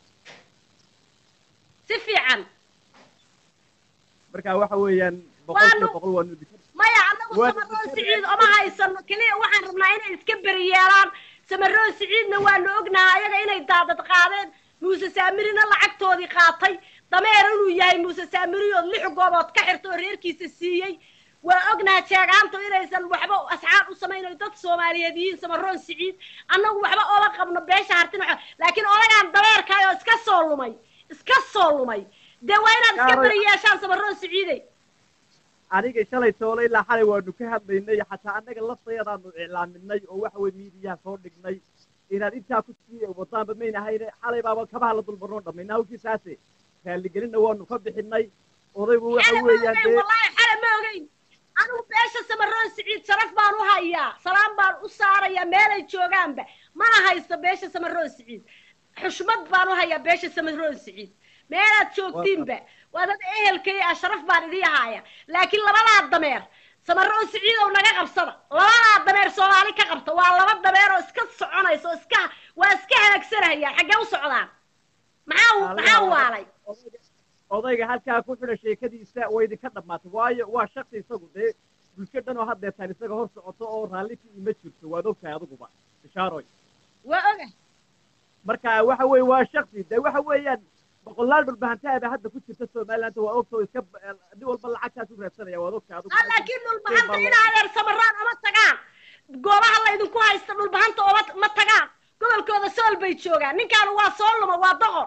si fiican marka waxa weeyaan boqolkiiba Waanu- boqol waanu idinka maya anagu Waa- samaroon siciid oma haysano keliya waxaan rabnaa inay iska beri yeelaan samaroon siciidna waanu ognahay ayaga inay daadad qaadeen muuse saamirina lacagtoodii qaatay dameer inuu yahay muuse saamiriyood lix goobood ka xirta oo reerkiisa siiyey waa ognahay jeegaantu inaysan waxba asxaab u samaynayo dad soomaaliyeed yihiin samaroon siciid annagu waxba ola qabno beesha hartina waxa- laakiin odagaan dameerkaay oo iska soo lumay iska soo lumay dee waa inaad iska Gaaray- beri yeeshaan samaroon siciidey aniga shalay toole ilaa xalay waanu ka hadlaynay xataa annaga laftayadaanu iclaaminay oo waxa weye miidiyaha soo dhignay inaad intaa ku sii wadaanba mayn ahayne xalay baaba kabaha la dulmarnoo dhammayna hawkiisaase raaligelinna waanu ka bixinay odaygu waxa xale ma weeyaan ogeyn dee wallaahi xale ma ogeyn anigu beesha samaroon siciid sharaf baan u hayaa salaam baan u saarayaa meelay joogaanba mana haysto beesha samaroon siciid xushmad baan u hayaa beesha samaroon siciid meelaad joogtiinba waa dad ehelkay ah sharaf baan idii haaya laakiin labadaa dameer samaroon siciidow naga qabsada labadaa dameer soomaali ka qabta waa laba dameer oo iska soconaysa oo iska waa iska halaagsanayaan xaggee u socdaan maxaa maxaa waalay odayga- odayga halkaa ku xidha sheekadiisa way idinka dhammaatay waayo waa shaqsi isagu dee bulsho dhan oo haddeetaan isaga hor socoto oo raalli ka ima jirto waad ogtahay adiguba bishaaroy waa oga marka waxa weeye waa shaksi dee waxa weeyaan boqolaal dhulbahantaaba hadda ku jirta somaliland waa ogta oo iska nin walba lacagtaas u raadsanaya waad ogtahay adigu Ah, laakiin dhulbahanta in adeer samaraan oma tagaan goobaha laydinku haysta dhulbahanta oma ma tagaan gobolkooda sool bay joogaan ninkaan waa soo luma waa doqon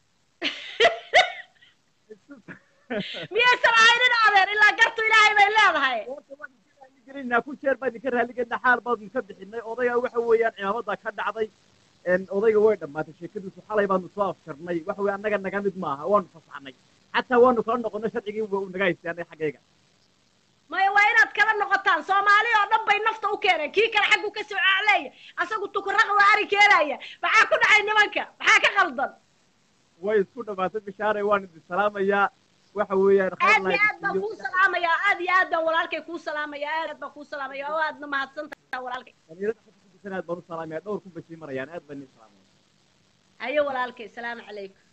miyaysan ahayn in adeer ilaa gartu ilaahay bay leedahay gelinaa ku jeer baa idinka raaligelina xaal baanu ka bixinay odayga waxa weeyaan cimaamada ka dhacday een, odayga way dhammaatay sheekadiisu xalay baanu soo afjarnay waxa weye annaga naga mid maaha waanu fasaxnay xataa waanu kala noqonay sharcigii waa uu naga haystay annaga xaggayga maya waa inaad kala noqotaan soomaali oo dhan bay nafta u keen keenay kii kale xaggu ka soo caaleeya asagu tukuraq waa ari keenaya maxaa ku dhacay nimanka maxaa ka qaldan way isku dhamaatay bishaare waan idin salaamayaa waxa weeyaan aad iyo aad baan kuu salaamayaa aad iyo aad baan walaalkay kuu salaamayaa aad baan kuu salaamaya oo aadna mahadsantaha walaalkay aad baan u salaamaya dhowr kun bay sii marayaan aad baan idin salaamaya hayo walaalkay salaamu calaykum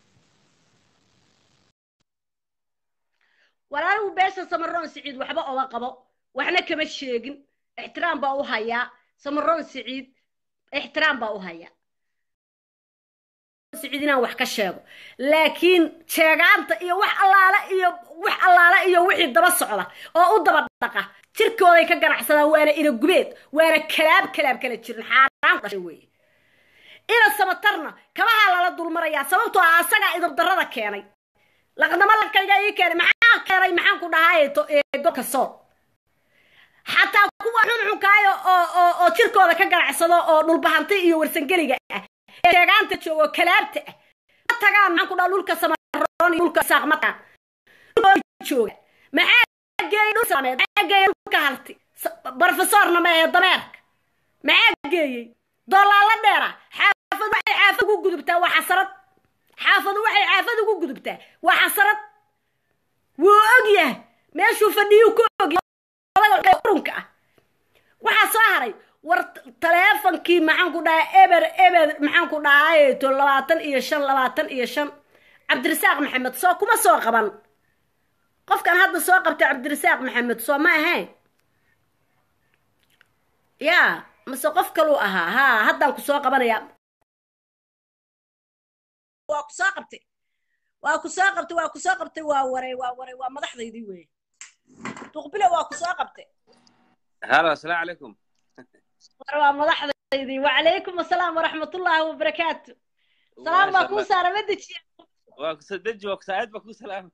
walaaligu beesha samaroon siciid waxba oga qabo waxna kama sheegin ixtiraam baa u hayaa samaroon siciid ixtiraam baa u hayaa siciid inaan wax ka sheego laakiin sheegaanta iyo wax allaale iyo wax allaale iyo wixii daba socda oo u daba dhaqa jirkooday ka ganacsadaan waana ina gubeed waana kalaab kalaab kala jirin xaaraan dhashay weeye ina samatarna kabahaa lala dulmarayaa sababtoo ah asagaa idabdarrada keenay laqdama lakayga ii keenay maxaa keenay maxaan ku dhahay golka sool xataa kuwa xunxunkaayo oo oo oo jirkooda ka ganacsado oo dhulbahanti iyo warsangeliga ah ee sheegaanta joogo kalaabta ah ma tagaan maxaan ku dhaha dhulka samaroon iyo dhulka saaq ma tagaan jooga maxaa geeyey dhul sameed maxaa geeyey dhulka halti barofesorna ma ee dameerka maxaa geeyey doolaala dheera xaafad waxay xaafad ugu gudubtaa waa xasarad xaafadu waxay xaafad ugu gudubtaa waa xasarad wuu og yahay meeshuu fadhiyuu ku ogyahay urunka ah waxaa soo haray war taleefonkii maxaan ku dhahaa eber eber maxaan ku dhahayeeto labaatan iyo shan labaatan iyo shan cabdirasaaq maxamed soo kuma soo qaban qofkan hadda soo qabtay cabdirasaaq maxamed soo ma ahayn ya mase qof kaluu ahaa ha haddaan ku soo qabanaya waa ku soo qabtay waa ku soo qabtay waa ku soo qabtay waa waray waa waray waa madaxdaydii wey duqbile waa ku soo qabtay halo asalaamu calaykum war waa madaxdaydii wacalaykum asalaam waraxmatullaahi wabarakaatu salaam baa kuu saara ma dejiya waa ku deji waa kusaacid baa kuu salaama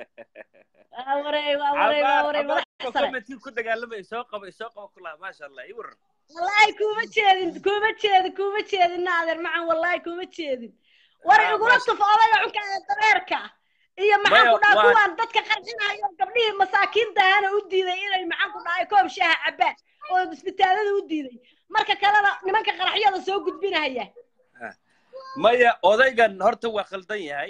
waa waray waa waray waa waray madax sare commentkii ku dagaalamay soo qabo soo qabo kulaha maasha allah ii waran wallaahi kuma jeedin kuma jeedin kuma jeedin naader macan wallaahi kuma jeedin war Ah, igula maasha- tuf odayga cunka ee dabeerka iyo maxaan Maya, ku dhaha waa- kuwaan dadka qarxinayo gabdhihii masaakiinta ahana u diiday inay maxaan ku dhahay koob shaaha cabaan oo isbitaalada u diiday marka kalena nimanka qaraxyada soo gudbinaya maya odaygan horta waa khaldan yahay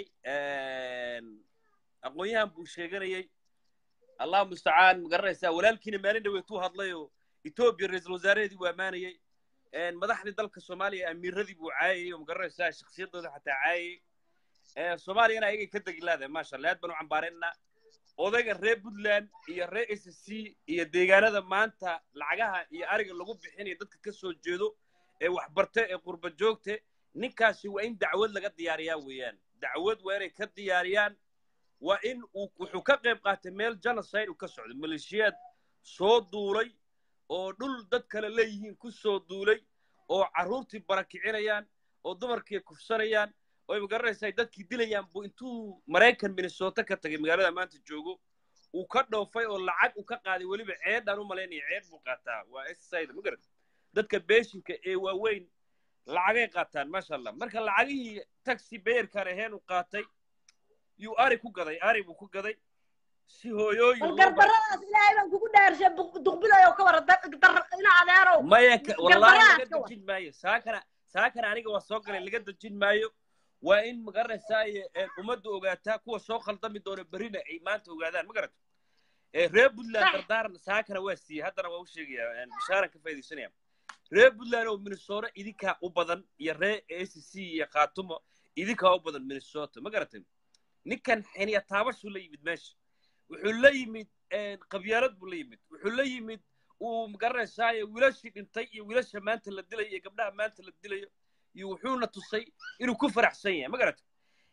aqoon-yahan buu sheeganayay allah mustacaan ma garanaysaa walaalkiina maalin dhaweetuu hadlayoo etoobiya ra-iisul wasaareheedii buu ammaanayay madaxdii dalka soomaaliya amiiradii buu caayayay oo ma garanaysaa shakhsiyaddooda xataa caayayay soomaaliyana ayagay ka degi laadahay maasha allah aad baan u cambaaraynaa odayga reer puntland iyo reer s c iyo deegaanada maanta lacagaha iyo ariga lagu bixinayo dadka ka soo jeedo ee waxbarte ee qurba joogte ninkaasi waa in dacwad laga diyaariyaa weeyaan dacwad waa inay ka diyaariyaan waa in uu wuxuu ka qayb qaatay meel genocide uu ka socdo maleeshiyaad soo duulay oo dhul dad kale leeyihiin ku soo duulay oo carruurtii barakicinayaan oo dumarkii kufsanayaan oo magaranaysaa dadkii dilayaan buu intuu maraykan minnesota ka tagay magaalada maanta joogo uu ka dhoofay oo lacag uu ka qaaday weliba ceedhaan u malaynaya ceed buu qaataa waa sida ma garan dadka beeshinka ee waaweyn lacagay qaataan maasha allah marka lacagihii taxi beerkaan aheen uu qaatay yuu ari ku gaday ari buu ku gaday si hooyooyin bal loo bar- gardaradaas ilaahay baan kugu dhaarshay duqbilayo ka wara ina adeerow maya ka- wallahi Garbaraha laga ka war. dejin maayo saakana saakana aniga waa soo galay laga dejin maayo waa in magaranaysaa ummadda ogaataa kuwa soo khaldami doona berrina ay maanta ogaadaan ma garata Eh, reer puntland Sax. dardaaran saakana waa siiyey haddana waa u sheegaya bishaaran ka faaidaysanaya reer puntland oo minnesota idinkaa u badan iyo reer s c iyo khaatumo idinkaa u badan minnesota ma garatay ninkan xiniya taabashuu la yimid meesha wuxuu la yimid qabyaalad buu la yimid wuxuu la yimid uu magaranaysaay wiilashii dhintay iyo wiilasha maanta la dilayo iyo gabdhaha maanta la dilayo iyo wuxuuna tusay inuu ku faraxsan yahay ma garata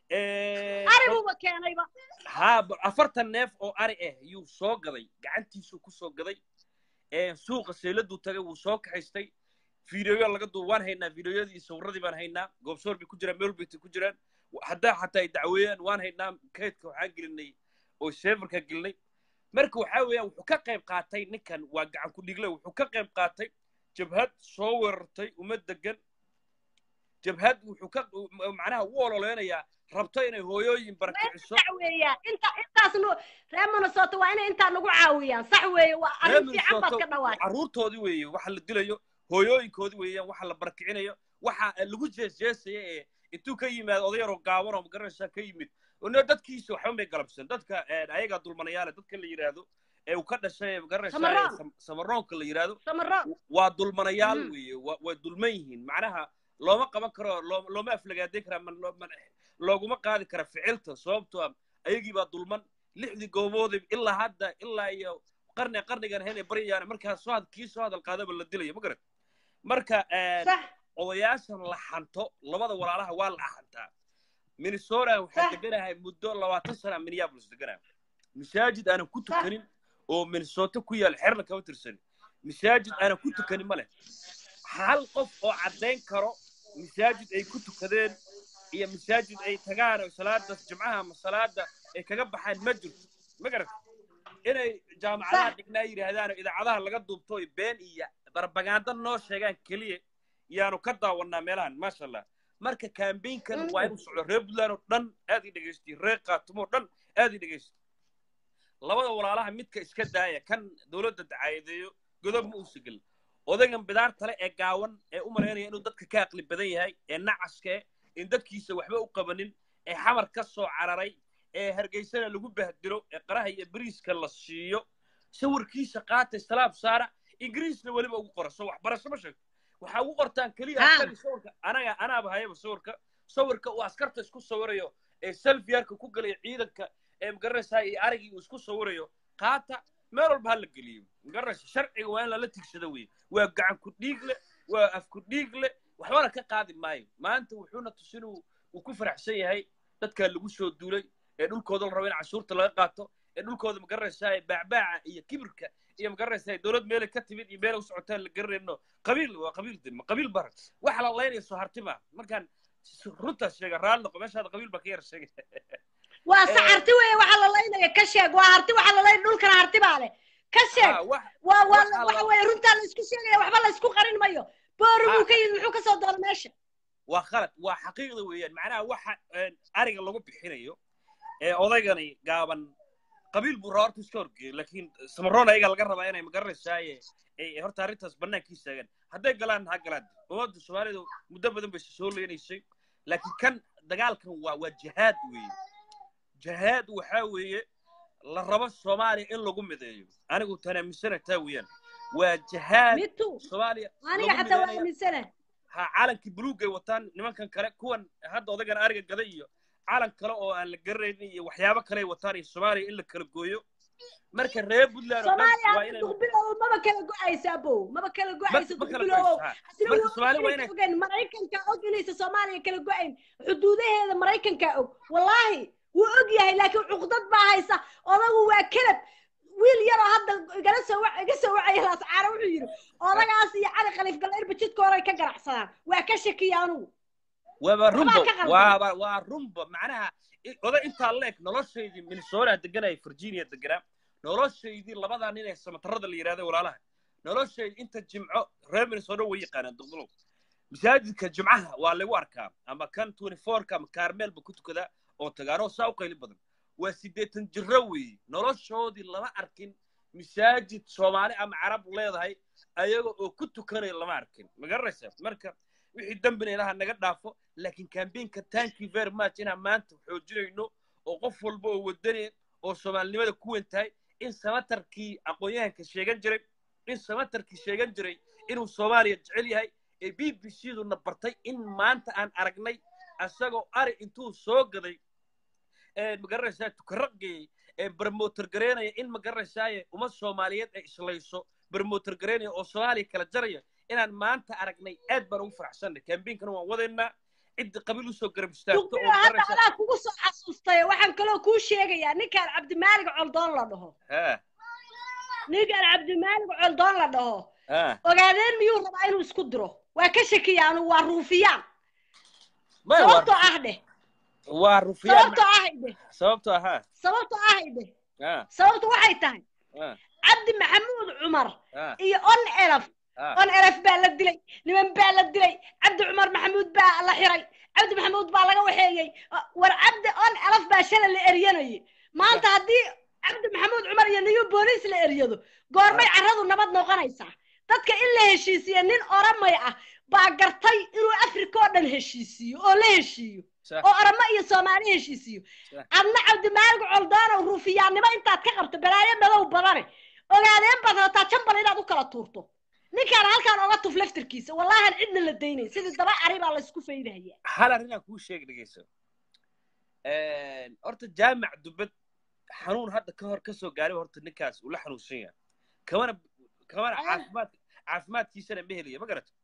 ariguba keenayba haa ba- afartan neef oo ari ah yuu soo gaday gacantiisuu ku soo gaday suuqa seeladuu tagay wuu soo kaxaystay fiidiyoyo laga duuba waan haynaa fiidiyoyadii iyo sawirradii baan haynaa goobsoor bay ku jiraan meel bay ku jiraan haddaa xataa ay dacweeyaan waan haynaa kaydka waxaan gelinay oo seefarka gelinay marka waxaa weeyaan wuxuu ka qayb qaatay ninkan waa gacan ku dhigle wuxuu ka qayb qaatay jabhad soo weerartay uma degan jabhad wuxuu ka macnaha u ololeynayaa rabto inay hooyooyin barakiciso sax weeya inta intaas nu reer minnesota waa inay intaa nagu caawiyaan sax weeye waa arrin fiican baad ka dhawaatay carruurtoodii weeye waxa la dilayo hooyooyinkoodii weeyaan waxa la barakicinayo waxa lagu jeesjeesaya ee intuu ka yimaado odayaroo gaaban oo magaranaysaa ka yimid no dadkiisa waxba may galabsan dadka ayagaa dulmanayaale dadka la yidhaahdo ee uu ka dhashay magaranaysaa samaroonka la yidhaahdo waa dulmanayaal weeye waa dulman yihiin macnaha looma qaban karo looma aflagaaday karaa looguma qaadi kara ficilta sababtoo ah ayagii baa dulman lixdii gooboodii ilaa hadda ilaa iyo qarni qarnigan ahayn ee baryayaan markaa soo had kii soo hadal qaadaba la dilayo ma garan marka odayaashan la xanto labada walaalaha waa la xantaa minnesota waxaa deganahay muddo labaatan sana minneapolis deganahay masaajid aanan ku tukanin oo minnesota ku yaal xerna kama tirsanin masaajid aanan ku tukanin ma leh hal qof oo caddayn karo masaajid ay ku tukadeen iyo masaajid ay tagaan oo salaada jimcaha ama salaada ay kaga baxaan ma jirto ma garata inay jaamacadaha dhignaa yidhaahdaan oo idaacadaha laga duubto oy been iyo barbagaando noo sheegaan keliya yaanu ka daawannaa meelahan maasha allah marka kambaynkan waa inuu socdo reer puntland oo dhan aad i dhegaystay reer khaatumo oo dhan aad i dhegaystay labada walaalaha midka iska daaya kan dowladda dacaayadeeyo godob ma uusa gelin odaygan bidaartale ee gaawan ee u malaynaya inuu dadka ka aqli badan yahay ee nacaskee in dadkiisa waxba u qabanin ee xamar ka soo cararay ee hargeysana lagu bahdilo ee qaraha iyo bariiska la siiyo sawirkiisa qaata islaam saara ingiriisna weliba ugu qora soo waxbarasho ma sheegto waxaa ugu qortaan keliya askari sawirka anaga anaaba hayaba sawirka sawirka uu askarta isku sawirayo ee selfiyarka ku galaya ciidanka ee magaranaysaa iyo arigii uu isku sawirayo qaata meel walba ha la geliyo magaranaysa sharciga waa in lala tigsado weye waa gacan ku dhiig leh waa af ku dhiig leh waxbana ka qaadi maayo maanta wuxuuna tusin uu ku faraxsan yahay dadkaa lagu soo duulay ee dhulkooda la rabo in cashuurta laga qaato ee dhulkooda magaranaysaa baacbaaca iyo kibirka iyo magaranaysaa dowlad meelay ka timid iyo meelay u socotaan la garanayno qabiil waa qabiil de qabiil bar waxa la laynaya soo hartima markaan runtaas sheega raalli noqo meeshaada qabiil baa ka yar sheegay waa se harti weeye waxa la laynaya ka sheeg waa harti waxa la layn dhulkana harti baa leh ka sheeg waa waa waxa weeye runtaa la isku sheegaya waxba la isku qarin mayo boori buu ka yimid muxuu ka soo doona meesha waa khalad waa xaqiiqda weeyaan macnaha waxa ariga lagu bixinayo ee odaygani gaaban qabiil buu rabaa horta iska horgeeyay laakiin samaroon ayaga laga rabaa inay magaranaysaay horta arrintaas bannaankii istaagaan hadday galaan ha galaan ummadda soomaalidu muddo badan bay soo leenaysay laakiin kan dagaalkan waa waa jihaad weeye jihaad waxaa weeye la rabo soomaaliya in lagu mideeyo anigu tanaamisana taa weeyaan waa jihaad soomaaliya aniga xataa waa aaminsana ha calankii buluugay wataan nimankan kale kuwan hadda odagan ariga gada iyo calan kale oo aan la garanaynin iyo waxyaabo kale ay wataan iyo soomaaliya in la kala gooyo marka reer puntland soomaaliya maba kala go-aysa abow maba kala go-aysa duqbilowow ogen maraykanka og inaysa soomaaliya kala go-ayn xuduudaheeda maraykanka og wallaahi wuu og yahay laakiin cuqdad baa haysa odagu waa kelab wiil yaroo hadda igala soo iga soo wacaya laascaara wuxuu yidhi odagaas iyo cali khaliif galleerba jidka horay ka ganacsadaan waa ka shakiya anugu waaba rumba waaba waa rumba macnaha oda intaa leeg noloshaydii minnesota deganaya virginia deganaa noloshaydii labadaa nin ee samatarada la yidhahda walaalaha noloshaydii inta jimco reer minnesota way yaqaanaan duqdulow masaajidka jimcaha waa lagu arkaa ama kan twenty fourka ama kaarmeelba ku tukadaa oo tagaanoo saa u qayli badan waa siddeetan jirro weeye noloshoodii lama arkin masaajid soomaali ama carab leedahay ayaga oo ku tukanaya lama arkin ma garanaysaa marka wixii dembina ilaha naga dhaafo laakiin kambaynka thank you very much inaan maanta xoojinayno oo qof walba oo wadane oo soomaalinimada ku weyn tahay in samatarkii aqoon-yahanka sheegan jiray in samatarkii sheegan jiray inuu soomaaliya jecel yahay ee b b c duna bartay in maanta aan aragnay asagoo ari intuu soo gaday magaranaysaa tukaraqgeeyey ee barmotor gareynaya in magaranaysaay uma soomaaliyeed ay islayso barmotor gareynaya oo soomaaliya kala jaraya inaan maanta aragnay aad baan ugu faraxsanay kambiinkana waan wadaynaa cidda qabiil usoo garab istaagto oo hadda adaa kugu soo xasuustay waxaan kaloo kuu sheegayaa ninkaan cabdimaalig coldoon la dhaho ninkaan cabdimaalig coldoon la dhaho ogaadeen miyuu rabaa inuu isku diro waa ka shakiya anu waa ruufiyaan sababtoo ah dheh waa rufiyaan sababtoo ahay dheh sababtoo ahaa sababtoo ahay dheh sababtu waxay tahay cabdi maxamuud cumar iyo on elaf Ah. on elef baa la dilay niman baa la dilay cabdi cumar maxamuud baa la xiray cabdi maxamuud baa laga waxeeyey war cabdi on elef baa shalay la eryanayay maanta haddii cabdi maxamuud cumar iyo niyu booliis la eryado goormay carradu nabad noqonaysaa dadka in la heshiisiya nin oramay ah baa gartay inuu afrika oo dhan heshiisiiyo oo la heshiiyo Sax. oo oramo iyo soomaali heshiisiyo Sax. adna cabdimaalig coldaanow ruufiyaannimo intaad ka qabto balaayo madow badane ogaadeen baad rataa jambal inaad u kala tuurto ninkaan halkaan oga tuf laftirkiisa wallahan cidna la daynayn sidii daba ari baa laysku faydahaya hal arrinaan kuu sheegi dhegeyso horta jaamac dubad xanuun hadda ka hor kasoo gaaray horta ninkaas uu la xanuunsan yahay kamana kamana Ah. caafimaad caafimaadkiisana ma helaya ma garato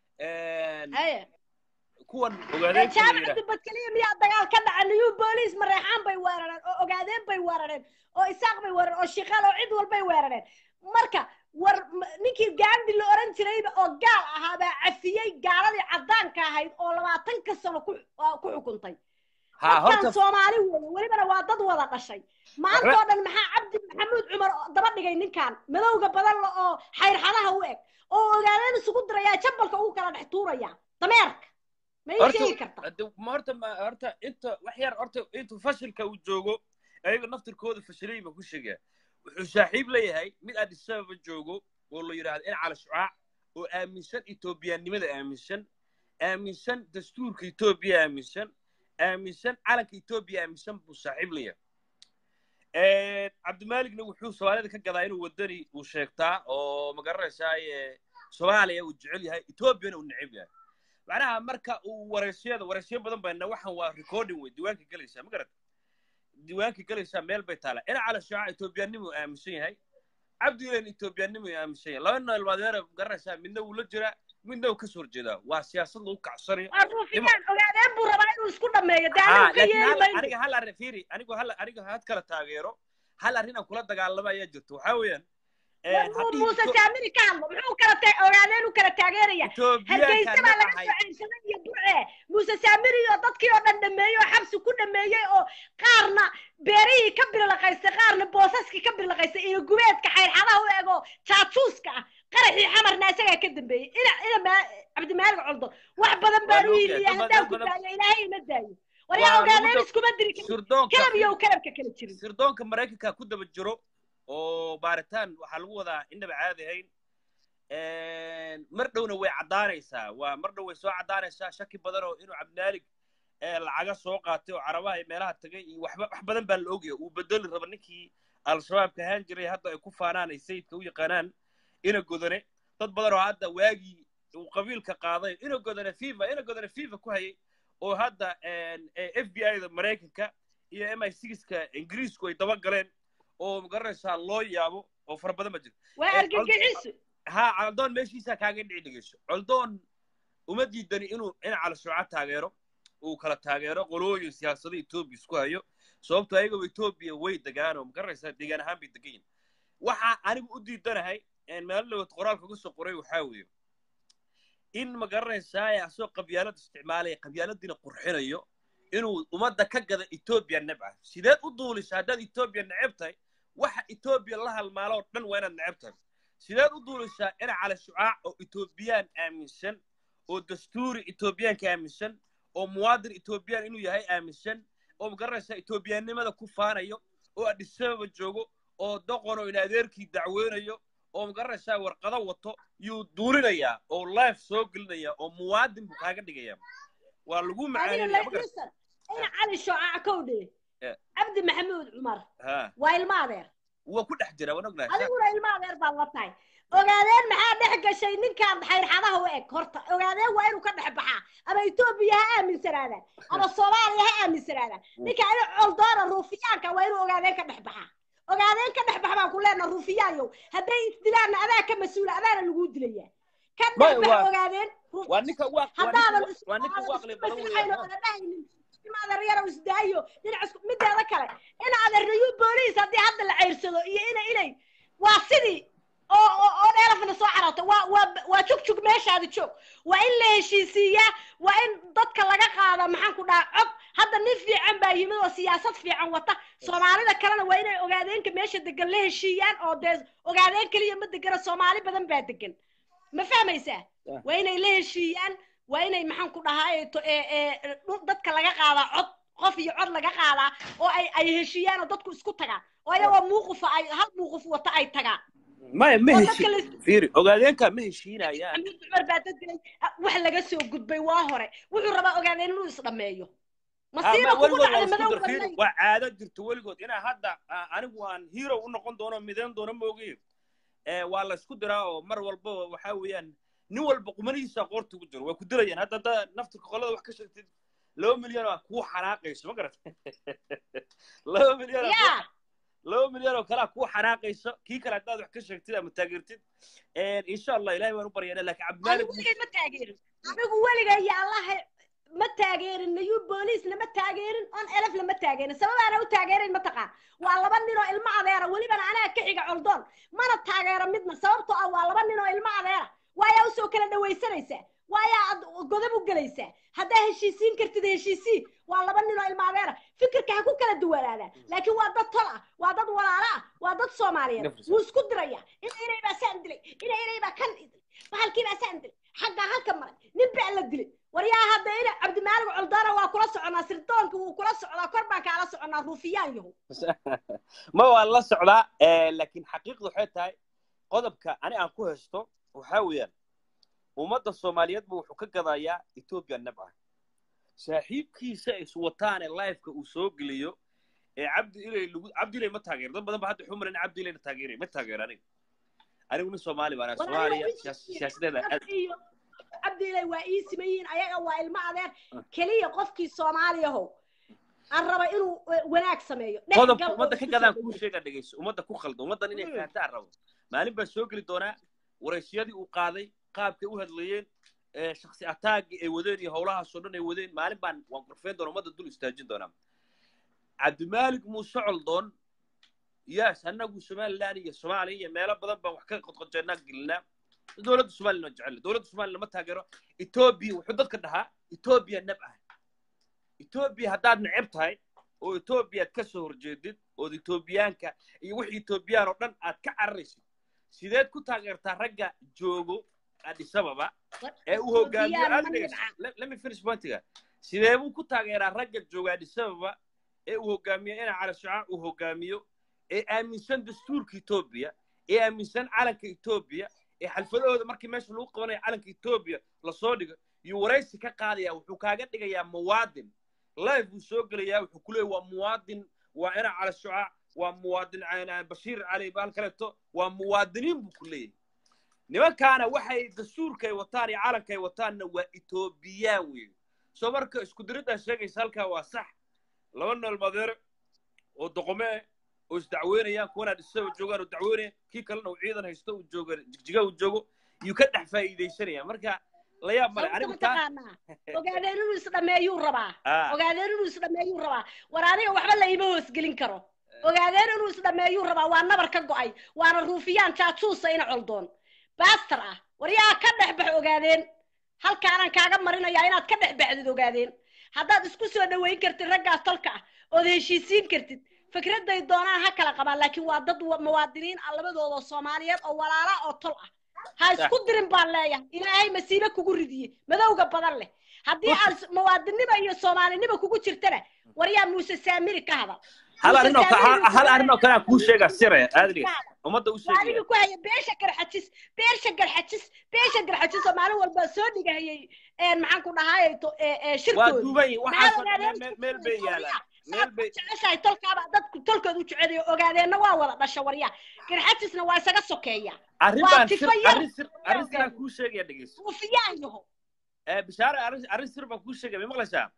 haye kuwan ee ogaadeen jaamac dubad keliya miyaa dagaal ka dhaca niyu booliis mareexaan bay weerareen oo ogaadeen bay weerareen oo isaaq bay weerareen oo shiqaal oo cid walbay weerareen marka war m- ninkii gaandi la oran jirayba oo gaal ahaa baa cafiyey gaaladii caddaanka ahayd oo labaatanka sano ku ah, ku xukuntay ha dadkan horta soomaali weeye welibana waa dad wada dhashay maanta oo dhan maxaa cabdi maxamuud cumar oo daba dhigay ninkan madowga badan la oo xayrxadaha u eg oo ogaadeen isugu dirayaa jambalka ugu kala dhex tuuraya dameerka ma ii sheegi karta horta ma horta ma horta inta wax yar horta intuu fashilka uu joogo ayaga naftirkooda fashilay baa ku sheegaa wuxuu saaxiib leeyahay mid addis ababa joogo oo la yidhaahdo in cala shucaac oo aaminsan etoobiyaannimada aaminsan aaminsan dastuurka etoobiya aaminsan aaminsan calanka etoobiya aaminsan buu saaxiib leeyahay cabdimaaligna wuxuu soomaalida ka gadaa inuu wadani uu sheegtaa oo magaranaysaa soomaaliya uu jecel yahay etoobiyana uu neceb yahay macnaha marka uu wareysiyada wareysyo badan bayna waxan waa recording wey diiwaanka gelaysaa ma garata diiwaanka gelaysaa meel bay taala ina cala shaaca etoobiyaannimuu aaminsan yahay cabdilen etoobiyaannimuu aaminsan yahay laba nool badeera garanaysaa midna wuu la jiraa midna uu kasoo horjeedaa waa siyaasad lagu kacsanayo waa ruufiyaan ogaadeen buu rabaa inuu isku dhameeyo dee Ha, anigu ka laakiin yeeli hal- mayno aniga hal arrin fiiri anigu hal aniga had kala taageero hal arrin aan kula dagaalamo ayaa jirto waxaa weeyaan War muu- muuse saamiri ka hadlo muxuu kala ta ogaadeen u kala taageeraya hargeysa baa laga soo ceyrsaday iyo burce muuse saamiri oo dadkii oo dhan dhameeyey oo xabsi ku dhameeyey oo qaarna beerihii ka birlaqaystay qaarna boosaskii ka birlaqaystay iyo gubeedka xayrxadaha u ego jaajuuska ah qaraxii xamarna isagaa ka dambeeyey ina ina ma- cabdimaalig coldo wax badan baan u Waa yiliya loo haddaan ku badan- daayo ilaahay ima daayo war Waa yaa lagu ogaadeen dab- iskuma diri karin sirdoonka kalab iyo kalabka kala jirin sirdoonka maraykanka ku daba jiro oo baaritaan waxaa lagu wadaa indhaba caadi ahayn mar dhowna way caddaanaysaa waa mar dhow way soo caddaanaysaa shaki badan oo inuu cabdinaalig ee lacaga soo qaatay oo carabaha iyo meelaha tagay iyo waxba wax badan baa la ogaya uu bedeli raba ninkii al-shabaabka ahaan jiray hadda ay ku faanaan ay sayidka u yaqaanaan ina godane dad badan oo hadda waagii uu qabiilka qaaday ina godane fifa ina godane fifa ku hayay oo hadda f b i da maraykanka iyo m i sixka ingiriisku ay daba galeen oo magaranaysaa loo yaabo oo fara badan ba jirta waa Eh, argagixisu ha coldoon meeshiisaa kaaga dhici dhegeyso coldoon uma diidani inuu in calashuuca taageero uu kala taageero qolooyin siyaasada etoobiya isku hayo sababto ayagoo etoobiya way degaan oo magaranaysaa deegaan ahaan bay degan yihin waxaa anigu u diidanahay meel dhawad qoraalka kusoo qoray waxaa weeye in magaranaysaa asoo qabyaalad isticmaalaya qabyaaladiina qurxinayo inuu ummadda ka gada etoobiya nebca sideed u duulisa haddaad etoobiya neceb tahay waxa etoobiya la halmaalo oo dhan waa inaad neceb tahay sideed u duulisaa ina cala shucaac oo etoobiyaan aaminsan oo dastuuri etoobiyaanka aaminsan oo muwaadin etoobiyaan inuu yahay aaminsan oo magaranaysaa etoobiyaannimada ku faanayo oo adhisababa joogo oo doqon oo in adeerkii dacweynayo oo magaranaysaa warqado wato yuu duulinayaa oo life soo gelinaya oo muwaadin buu kaaga dhigaya waa lagu adiga macaaninayaa ma garan laisan ina cali shoocac kowdhe Eh. cabdi maxamuud cumar ha waa ilma adeer waa ku dhex jira waan ognahay adiguna ilma adeer baad la tahay ogaadeen maxaa dhex gashay ninkaan xayrxadaha u eg horta ogaadeen waa inuu ka dhex baxaa ama etoobiya ha aaminsanaadaan ama soomaaliya ha aaminsanaadaan ninka ina coldoona ruufiyaanka waa inuu ogaadeen ka dhex baxaa ogaadeen ka dhex bax baan ku leenaha ruufiyaanyow hadday isdilaanna adaa ka mas-uula adaana laguu dilaya ka Ma- dhex bax waa- ogaadeen waa ninka waa haddaadan waa ninka waa aqli badan weeyaan ima adeeryara isdaayo dhinac mideeda kale ina adeernayu booliis haddii hadda la ceyrsado iyo ina inay waa sidii oo oo oo dheelafna soo cararta waa waa waa jugjug meeshaadi joog waa in la heshiisiiyaa waa in dadka laga qaada maxaan ku dhaha cod hadda nin fiican baa yimid oo siyaasad fiican wata soomaalida kalena waa inay ogaadeenka meesha degan la heshiiyaan oo dee ogaadeen keliya ma degana soomaali badan baa degan ma fahmaysaa Ah. waa inay la heshiiyaan waa inay maxaan ku dhahaa to ee ee dhu- dadka laga qaadaa cod qof iyo cod laga qaadaa oo ay ay heshiiyaan oo dadku isku tagaan oo ayagoo muuqufa ay hal muuquf wata ay tagaan maya ma oo heshi dadka la fiiri ogaadeenka ma heshiinayaan xamiid cumar baa dad dilay Ah, wax laga soo gudbay waa hore wuxuu rabaa ogaadeen inuu isdhameeyo masiiba ama kugu weligood waa dhacday isku madow dar fiiri badnay waa caado jirto weligood inaa hadda ah, anigu aan hero u noqon doono midayn doono moogiye Eh, waa la isku diraa oo mar walba waxaa weeyaan nin walba qumanihiisa qoorta ugu jiro waa ku dilayaan hadda hadda naftirka qolada wax ka sheegtid laba milyan oo kuu xanaaqayso ma garat laba milyan oo yaa laba milyan oo kalaa kuu xanaaqayso kii kale haddaad wax ka sheegtid ama taageertid insha allah ilahay waan u baryaana laakiin cabdimaalig anigu weligay ma taageerin anigu weligay ya allaha ma taageerin nayu booliisna ma taageerin on elefna ma taageerin sababaana u taageerin mataqaan waa laba nin oo ilmo adeera welibana anaa ka xiga coldoon mana taageero midna sababtoo ah waa laba nin oo ilmo adeera waayaa usoo kala dhawaysanaysaa waayaa ad godob u gelaysaa haddaa heshiisiin kartid heshiisii waa laba nin oo ilmo adeera fikirka ha ku kala duwanaadaan laakiin waa dad tol ah waa dad walaalo ah waa dad soomaaliyeed Nafis. wuu isku diraya ina inay baa saan dilay ina inay baa kan dilay bahalkii baa saan dilay xaggaa halka maray nin baa la dilay waryaa hadda ina cabdimaalig coldaana waa kula soconaa sirdoonka wuu kula socdaa kor baan kaala soconaa ruufiyaan yahu ma waa la socdaa eh, laakiin xaqiiqdu waxay tahay qodobka ani aan ku haysto waxaa weeyaan ummadda soomaaliyeedba wuxuu ka gadayaa etoobiya nab ah saaxiibkiisa is wataane lifeka uu soo geliyo ee cabdi ilay lagu cabdi ilay ma taageero dad badan ba hadda wuxuu malan cabdi ilayna taageeray ma taageero aniga anigu nin soomaali baan ahay. soomaaliya siyaas- siyaasadeeda aad iyo cabdiilay waa ii simayiin ayaga waa ilmo adeer keliya qofkii soomaaliyahow aan raba inuu eh, wanaag sameeyo Dhex qodobka gal oo ummadda ka isku gadaan soo kuu dhaweey. sheega dhegeyso ummadda ku khaldo ummaddan inay Mm. fahantaan rabo maalin baa soo geli doonaa waraysyadii uu qaaday qaabkay u hadlayeen ee shaksi ataagii ay wadeen iyo howlahaasoo dhan ay wadeen maalin baan waan qorfeyn doona ummadda dul istaajin doonaa cabdimaalig muuse coldoon yaas annagu somaliland iyo soomaaliya iyo meelo badan baan wax ka qodqojeennaa gelinaa dowladda somaliland waa jecel dowladda somaliland ma taageero etoobiya wuxuu dadka dhahaa etoobiya nab ah etoobiya haddaad neceb tahay oo etoobiya aad ka soo horjeedid ood etoobiyaanka iyo wixii etoobiyaan oo dhan aad ka cararaysid sideed ku taageertaa ragga joogo addis ababa ee uu hogaamiyo Etoobiyaan ma aad dhegeyso. nibca. Let- let me finish pointiga sidee buu ku taageeraa ragga jooga addis ababa ee uu hogaamiyo ina cali shacaa uu hogaamiyo ee aaminsan dastuurka etoobiya ee aaminsan calanka etoobiya ee xalfadahooda markii meesha lagu qabanayo calanka etoobiya lasoo dhigo iyo waraysi ka qaadaya wuxuu kaaga dhigayaa muwaadin live buu soo gelayaa wuxuu ku leeyahy waa muwaadin waa ina cali shacaa waa muwaadin ah, bashiir cali baal kaleeto waa muwaadiniin buu ku leeyahay nimankaana waxay dastuurkay wataan iyo calankay wataanna waa etoobiyaan weeye soo marka isku diriddaa sheegaysa halkaa waa sax laba nool madeere oo doqome ah oo isdacweynayaan kuwana dhisaba joogaan oo dacweynaya kii kalena uu ciidan haysto uu jooga jigjiga uu joogo iyuu ka dhex faa'iidaysanaya marka la yaab male sababta anigu taa mataqaanaa ogaadeen inuu isdhameeyuu rabaa Ah, ogaadeen inuu isdhameeyuu rabaa war aniga waxba la iima hoosgelin karo ogaadeen inuu isdhameeyuu rabaa waa nabar ka go'ay waana ruufiyaan jaajuusa ina coldoon baastar ah war yaa ka dhex bax ogaadeen halkaanaan kaaga marinayaa inaad ka dhex baxdid ogaadeen haddaad isku soo dhaweyn kartid raggaas tolka ah ood heshiisiin kartid fikraday doonaan ha kala qabaan laakiin waa dad wa- muwaadiniin ah labadooda soomaaliyeed oo walaala oo tol ah ha isku dirin baan leeyahay ilaahay masiibe kugu ridiye madowga badan leh haddii aan s- muwaadinimo iyo soomaalinimo kugu jirtana war yaa muuse saamiri ka hadal hal Muuse arrin oo ka- Saamiri hal- hal arrin oo kale aan kuu sheegaa sire Ka aadriga hadal. ummadda u waa sheegaya adiga ku haya beesha garxajis beesha garxajis beesha garxajis oo maalin walba soo dhigahayay een maxaan ku dhahaay to ee ee waa shirkooda duuban yihin maxaa waxaasoo dhan ogaadeen meel- meel bay yaalaan meel bay jeceshahay tolkaaba dadku tolkooda u jecelayo ogaadeenna waa wada dhasha waryaa garxajisna waa isaga sokeeya arrin waa baan sir tifo yar. arrin sir arrin sir aan kuu sheegaya dhegeyso ruufiyaan yaho Eh, bishaare arrin arrin sir baan kuu sheegaya ma maqlaysaa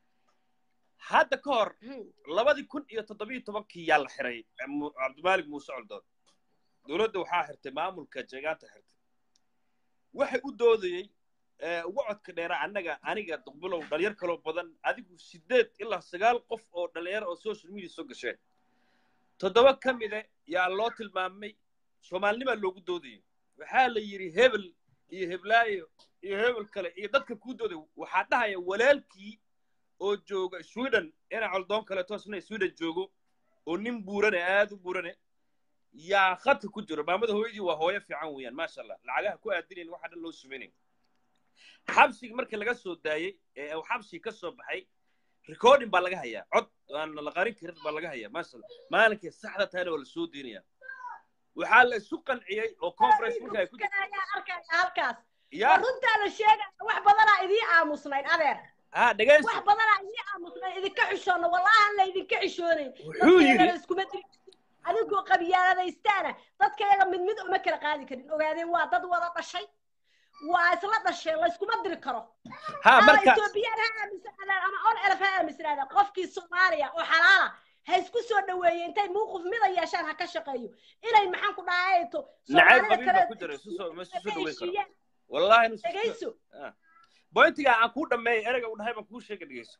hadda ka hor labadii kun iyo toddobiyo tobankii yaa la xiray eh, Mu- cabdimaalig muuse coldoon dowladda waxaa xirtay maamulka jeegaanta xirtay waxay u doodayey eh, uga codka dheera annaga aniga duqbilow dhalinyar kaloo badan adigu sideed ilaa sagaal qof oo dhalinyaro oo social media soo gasheen toddoba ka mida yaa loo tilmaamay soomaalinimaa loogu doodayay waxaa la yidhi hebel iyo heblaayo iyo hebel kale iyo dadka kuu dooday waxaa dhahaya walaalkii oo jooga sweden ina coldoon kaleeto isna sweden joogo oo nin buurane aad u buurane yaa khadka ku jiro maamada hooyadii waa hooyo fiican weeyaan maasha allah lacagaha ku aadinayn waxa dhan loo sumaynayo xabsiga markii laga soo daayey ee uu xabsiga ka soo baxay recording baa laga hayaa cod aan la qarin karin baa laga hayaa maasha allah maalinkay saxda tahayna waa la soo deynayaa waxaa la isu qanciyey oo conference marka ay ku ayaa arkaya halkaas yaa runtaa la sheegaya wax badanaa idii aamusnayn adeer ha dhegayso wax badanaa idii aamusnayn idinka xishoonna wallahi aan la idinka xishoonayn wuxuu yidhi dadkeedana iskuma diri adigoo qabyaaladaystaana dadkayaga mid mid uma kala qaadi karin ogaadeen waa dad wada dhashay waa isla dhasheen layskuma diri karo ha ama marka etoobiyaan ha aaminsanaadaan ama on elef ha aaminsanaadaan qofkii soomaaliya oo xalaala ha isku soo dhaweeye intay muuquf mida yeeshaan ha ka shaqeeyo inay maxaan ku dhahayto nacayb soomaalida qabiil kale baa ku jira isu soo ma isu soo dhaweyn karo heshiiyaan wallahi nu dhegayso bointiga aan kuu dhammeeyay ereyga u dhahay baan kuu sheega dhegayso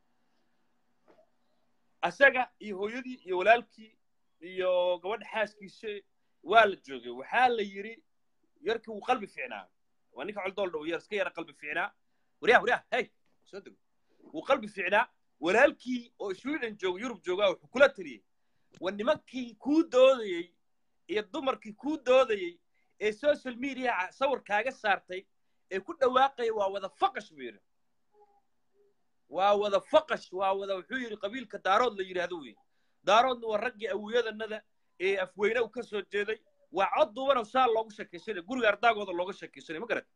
asaga iyo hooyadii iyo walaalkii iyo gabadha xaaskiisa waa la joogay waxaa la yidhi yarkii wuu qalbi fiicnaa waa ninka coldool dhow yar iska yara qalbi fiicnaa waryaa waryaa hey soo dego wuu qalbi fiicnaa walaalkii oo sweden jooga yurub joogaa wuxuu kula taliyey waa nimankii kuu doodayey iyo dumarkii kuu doodayey ee social media sawir kaaga saartay ee ku dhawaaqaya waa wada faqash buu yidhi waa wada faqash waa wada wuxuu yidhi qabiilka daarood la yidhaahdo wey daaroodna waa raggii awiyadanada ee afweyne u ka soo jeeday waa cod duubanoo saa loogu shakaysanaya guriga ardaagooda looga shakaysanaya ma garat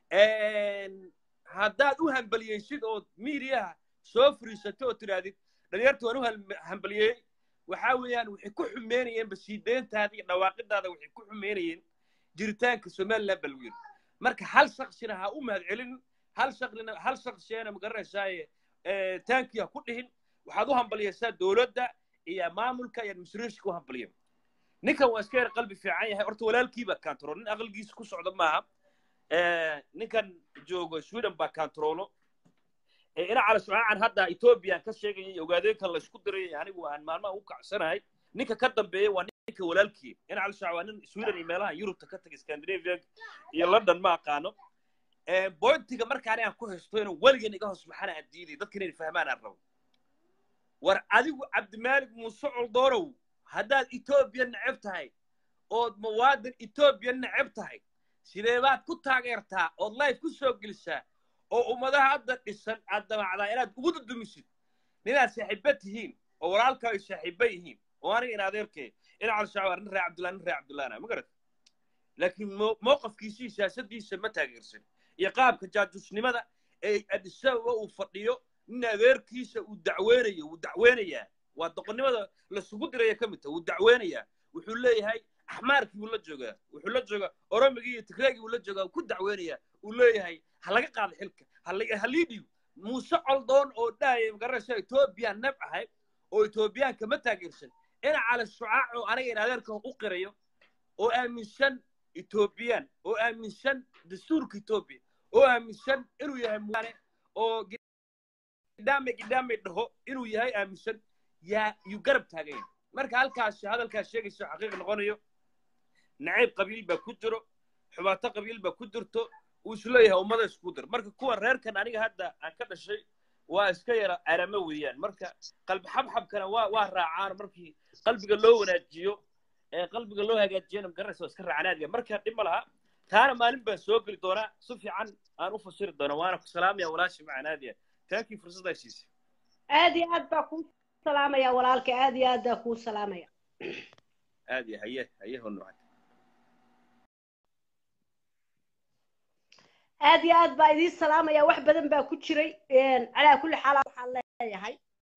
haddaad u hambaliyeysid oo miidiyaha soo fariisatay oo tidhaahdid dhalinyarta waan u hal- hambaliyey waxaa weeyaan waxay ku xumeynayeen basiideyntaada iyo dhawaaqidaada waxay ku xumeynayeen jiritaanka somaliland baa lagu yidhi marka hal shaksina ha u mahad celin hal shaqlina hal shaksiyana ma garanaysaaye taankii ha ku dhihin waxaad u hambaliyaysaa dowladda iyo maamulka iyo administrationka u hambaliya ninkan waa iska yar qalbi fiican yahay horta walaalkiibaa kantarool nin aqligiisa ku socda maaha ninkan joogo sweden baa kantaroolo ina cala shucaacan hadda ethoobiyan ka sheegaya iyo ogaadeenkan laysku diray anigu aan maalmaha u kacsanahay ninka ka dambeeya waa ninka walaalkii ina cala shucaac waa nin sweden iyo meelaha yurubta ka tagay scandinavia iyo london ma aqaano bointiga markaan aan ku haysto inuu weligan iga hoos maxana aan diiday dadka inay fahmaan aan rabo war adigu cabdimaalik muuse coldoorow haddaad etoobiya neceb tahay ood muwaadin etoobiya neceb tahay sidee baad ku taageertaa ood life ku soo gelisaa oo ummadaha hadda dhisan aad damacdaa inaad ugu dudumisid ninaad saaxiiba tihiin oo walaalkaa ay saaxiiba yihiin oo aniga in adeerkee ina calshacwar nin ree cabdullah nin ree cabdullahna ma garat laakiin mowqafkiisii siyaasadiisa ma taageersan iyo qaabka jaajusnimada ee adisababa uu fadhiyo nin adeerkiisa uu dacweynayo wuu dacweynayaa waa doqonnimada lasugu diraya ka mid taha wuu dacweynayaa wuxuu leeyahay axmaarkii buu la joogaa wuxuu la joogaa oromigii iyo tigreegii buu la joogaa wuu ku dacweynayaa uu leeyahay ha laga qaado xilka ha lii dhiibo muuse coldoon oo dhahaya magaranaysa etoobiya neb ahay oo etoobiyaanka ma taageersan ina cala shucaac oo aniga in adeerkan u qirayo oo aaminsan etoobiyaan oo aaminsan dastuurka etoobiya oo aaminsan inuu yahay muane oo gidhaame gidhaame dhaho inuu yahay aaminsan yaa yuu garab taaganya marka halkaas hadalkaas sheegayso xaqiiq noqonayo nacayb qabiil baa ku jiro xubaato qabiil baa ku jirto uu isleeyahay ummada isku dir marka kuwa reerkan aniga hadda aan ka dhashay waa iska yara aramo weeyaan marka qalbi xabxabkana waa waa raacaan markii qalbiga loo wanaajiyo ee qalbiga loo hagaajiyana magaranaysa waa iska raacanaadiya marka dhib ma laha taana maalin baan soo geli doonaa si fiican aan u fasiri doonaa waana ku salaamaya walaashi macanaadiya taankii fursaddaa siisay aad iyo aad baa kuu salaamaya walaalka aad iyo aad baa kuu salaamaya aad iyo haye haye honucay aad iyo aad baa idiin salaamaya wax badan baa ku jiray calaa kulli xaal waxaan leeyahay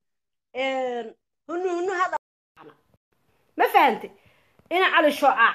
hunu hunu hada ma fahante ina cali shooca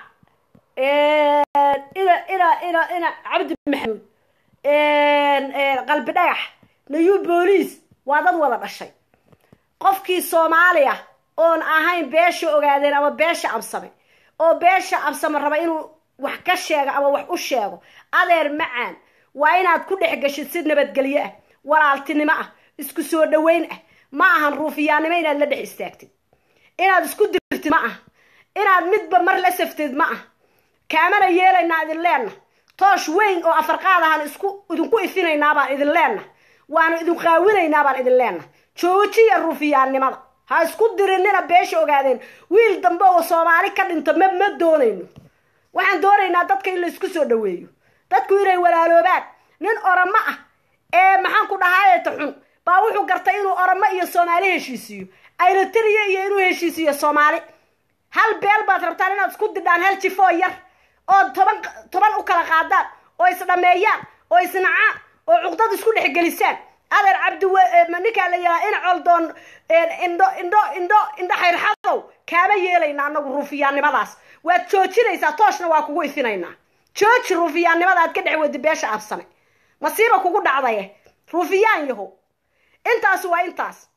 ina ina ina ina cabdi maxamuud qalbi dhagax nayu booliis waa dad wada dhashay qofkii soomaaliya oon ahayn beesha ogaadeen ama beesha absame oo beesha absame raba inuu wax ka sheego ama wax u sheego adeer macaan waa inaad ku dhex gashid si nabadgelyo ah walaaltinimo ah isku soo dhoweyn ah ma ahan ruufiyaannimo inaad la dhex istaagtid inaad isku dirtid ma ah inaad midba mar la saftid ma ah kaamana yeelaynaa idin leenna toosh weyn oo afarqaad ahaan isku idinku ifinaynaa baan idin leenna waanu idin qaawinaynaa baan idin leenna joojiya ruufiyaannimada ha isku dirinina beesha ogaadeen wiil dambe oo soomaali ka dhinto ma ma doonayno waxaan doonaynaa dadka in la isku soo dhaweeyo dadku inay walaaloobaan nin oramo ah ee maxaan ku dhahaayeeta xun baa wuxuu gartay inuu oramo iyo soomaali heshiisiiyo aylatiriya iyo inuu heshiisiiyo soomaali hal beel baad rabtaan inaad isku didhaan hal jifoo yar oo toban toban u kala qaadaan oo isdhameeyaan oo isnacaan oo cuqdad isku dhexgelisaan adeer cabdi ninkaa la yidhaha ina coldoon indho indho indho indho xayrxadow kaama yeelayna anagu ruufiyaannimadaas waad joojinaysaa tooshna waa kugu ifinaynaa jooji ruufiyaannimada aad ka dhex wadi beesha absane masiiba kugu dhacdaye ruufiyaan yaho intaas waa intaas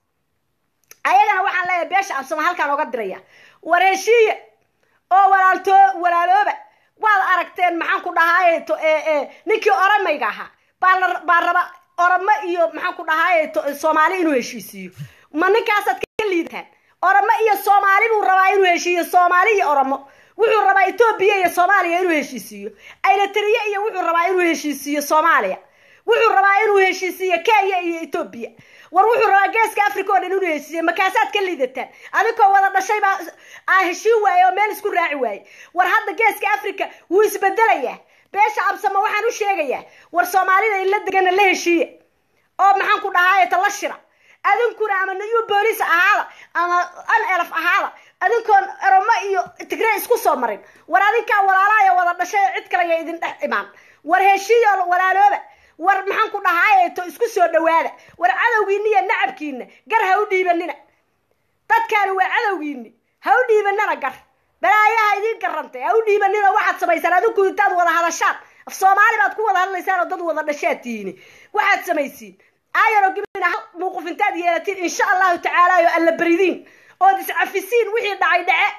ayagana waxaan leeyahay beesha absama halkaan oga diraya war heshiiye oo walaalto walaalooba waad aragteen maxaan ku dhahaaye ninkii oramayga ahaa baa baa raba oramo iyo maxaan ku dhahaaye soomaali inuu heshiisiiyo ma ninkaasaad ka liidataan oramo iyo soomaali buu rabaa inuu heshiiyo soomaali iyo oramo wuxuu rabaa etoobiya iyo soomaaliya inuu heshiisiiyo aylatiriye iyo wuxuu rabaa inuu heshiisiiyo soomaaliya wuxuu rabaa inuu heshiisiiyo kenya iyo etoobiya war wuxuu rabaa geeska africa oo dhan inuu heshiisiyo makaasaad ka liidataan adinkoo wada dhashay baa aa heshiin waaye oo meel isku raaci waaye war hadda geeska africa wuu isbedelayaa beesha absama waxaan u sheegayaa war soomaalida in la degana la heshiiya oo maxaan ku dhahaaye tala shira adinkuna ama new boolice ahaada ama an elf ahaada adinkoon eromo iyo tigre isku soo marin war adinkaa walaalaaya wada dhashay oo cid kale ya idin dhex imaan war heshiiyo walaalooba war maxaan ku dhahaaye to isku soo dhawaada war cadowgiina iyo nacabkiina gar ha u dhiibanina dadkaani waa cadowgiini ha u dhiibanina gar balaayaha idiin garantay ha u dhiibanina waxaad samaysaan adinku intaad wada hadashaan af soomaali baad ku wada hadlaysaan oo dad wada dhashaad tihiini waxaad samaysiin aayaro gibina hal muuquf intaad yeelatiin insha allahu tacaala oo alla beridiin ood iscafisiin wixii dhacay dhace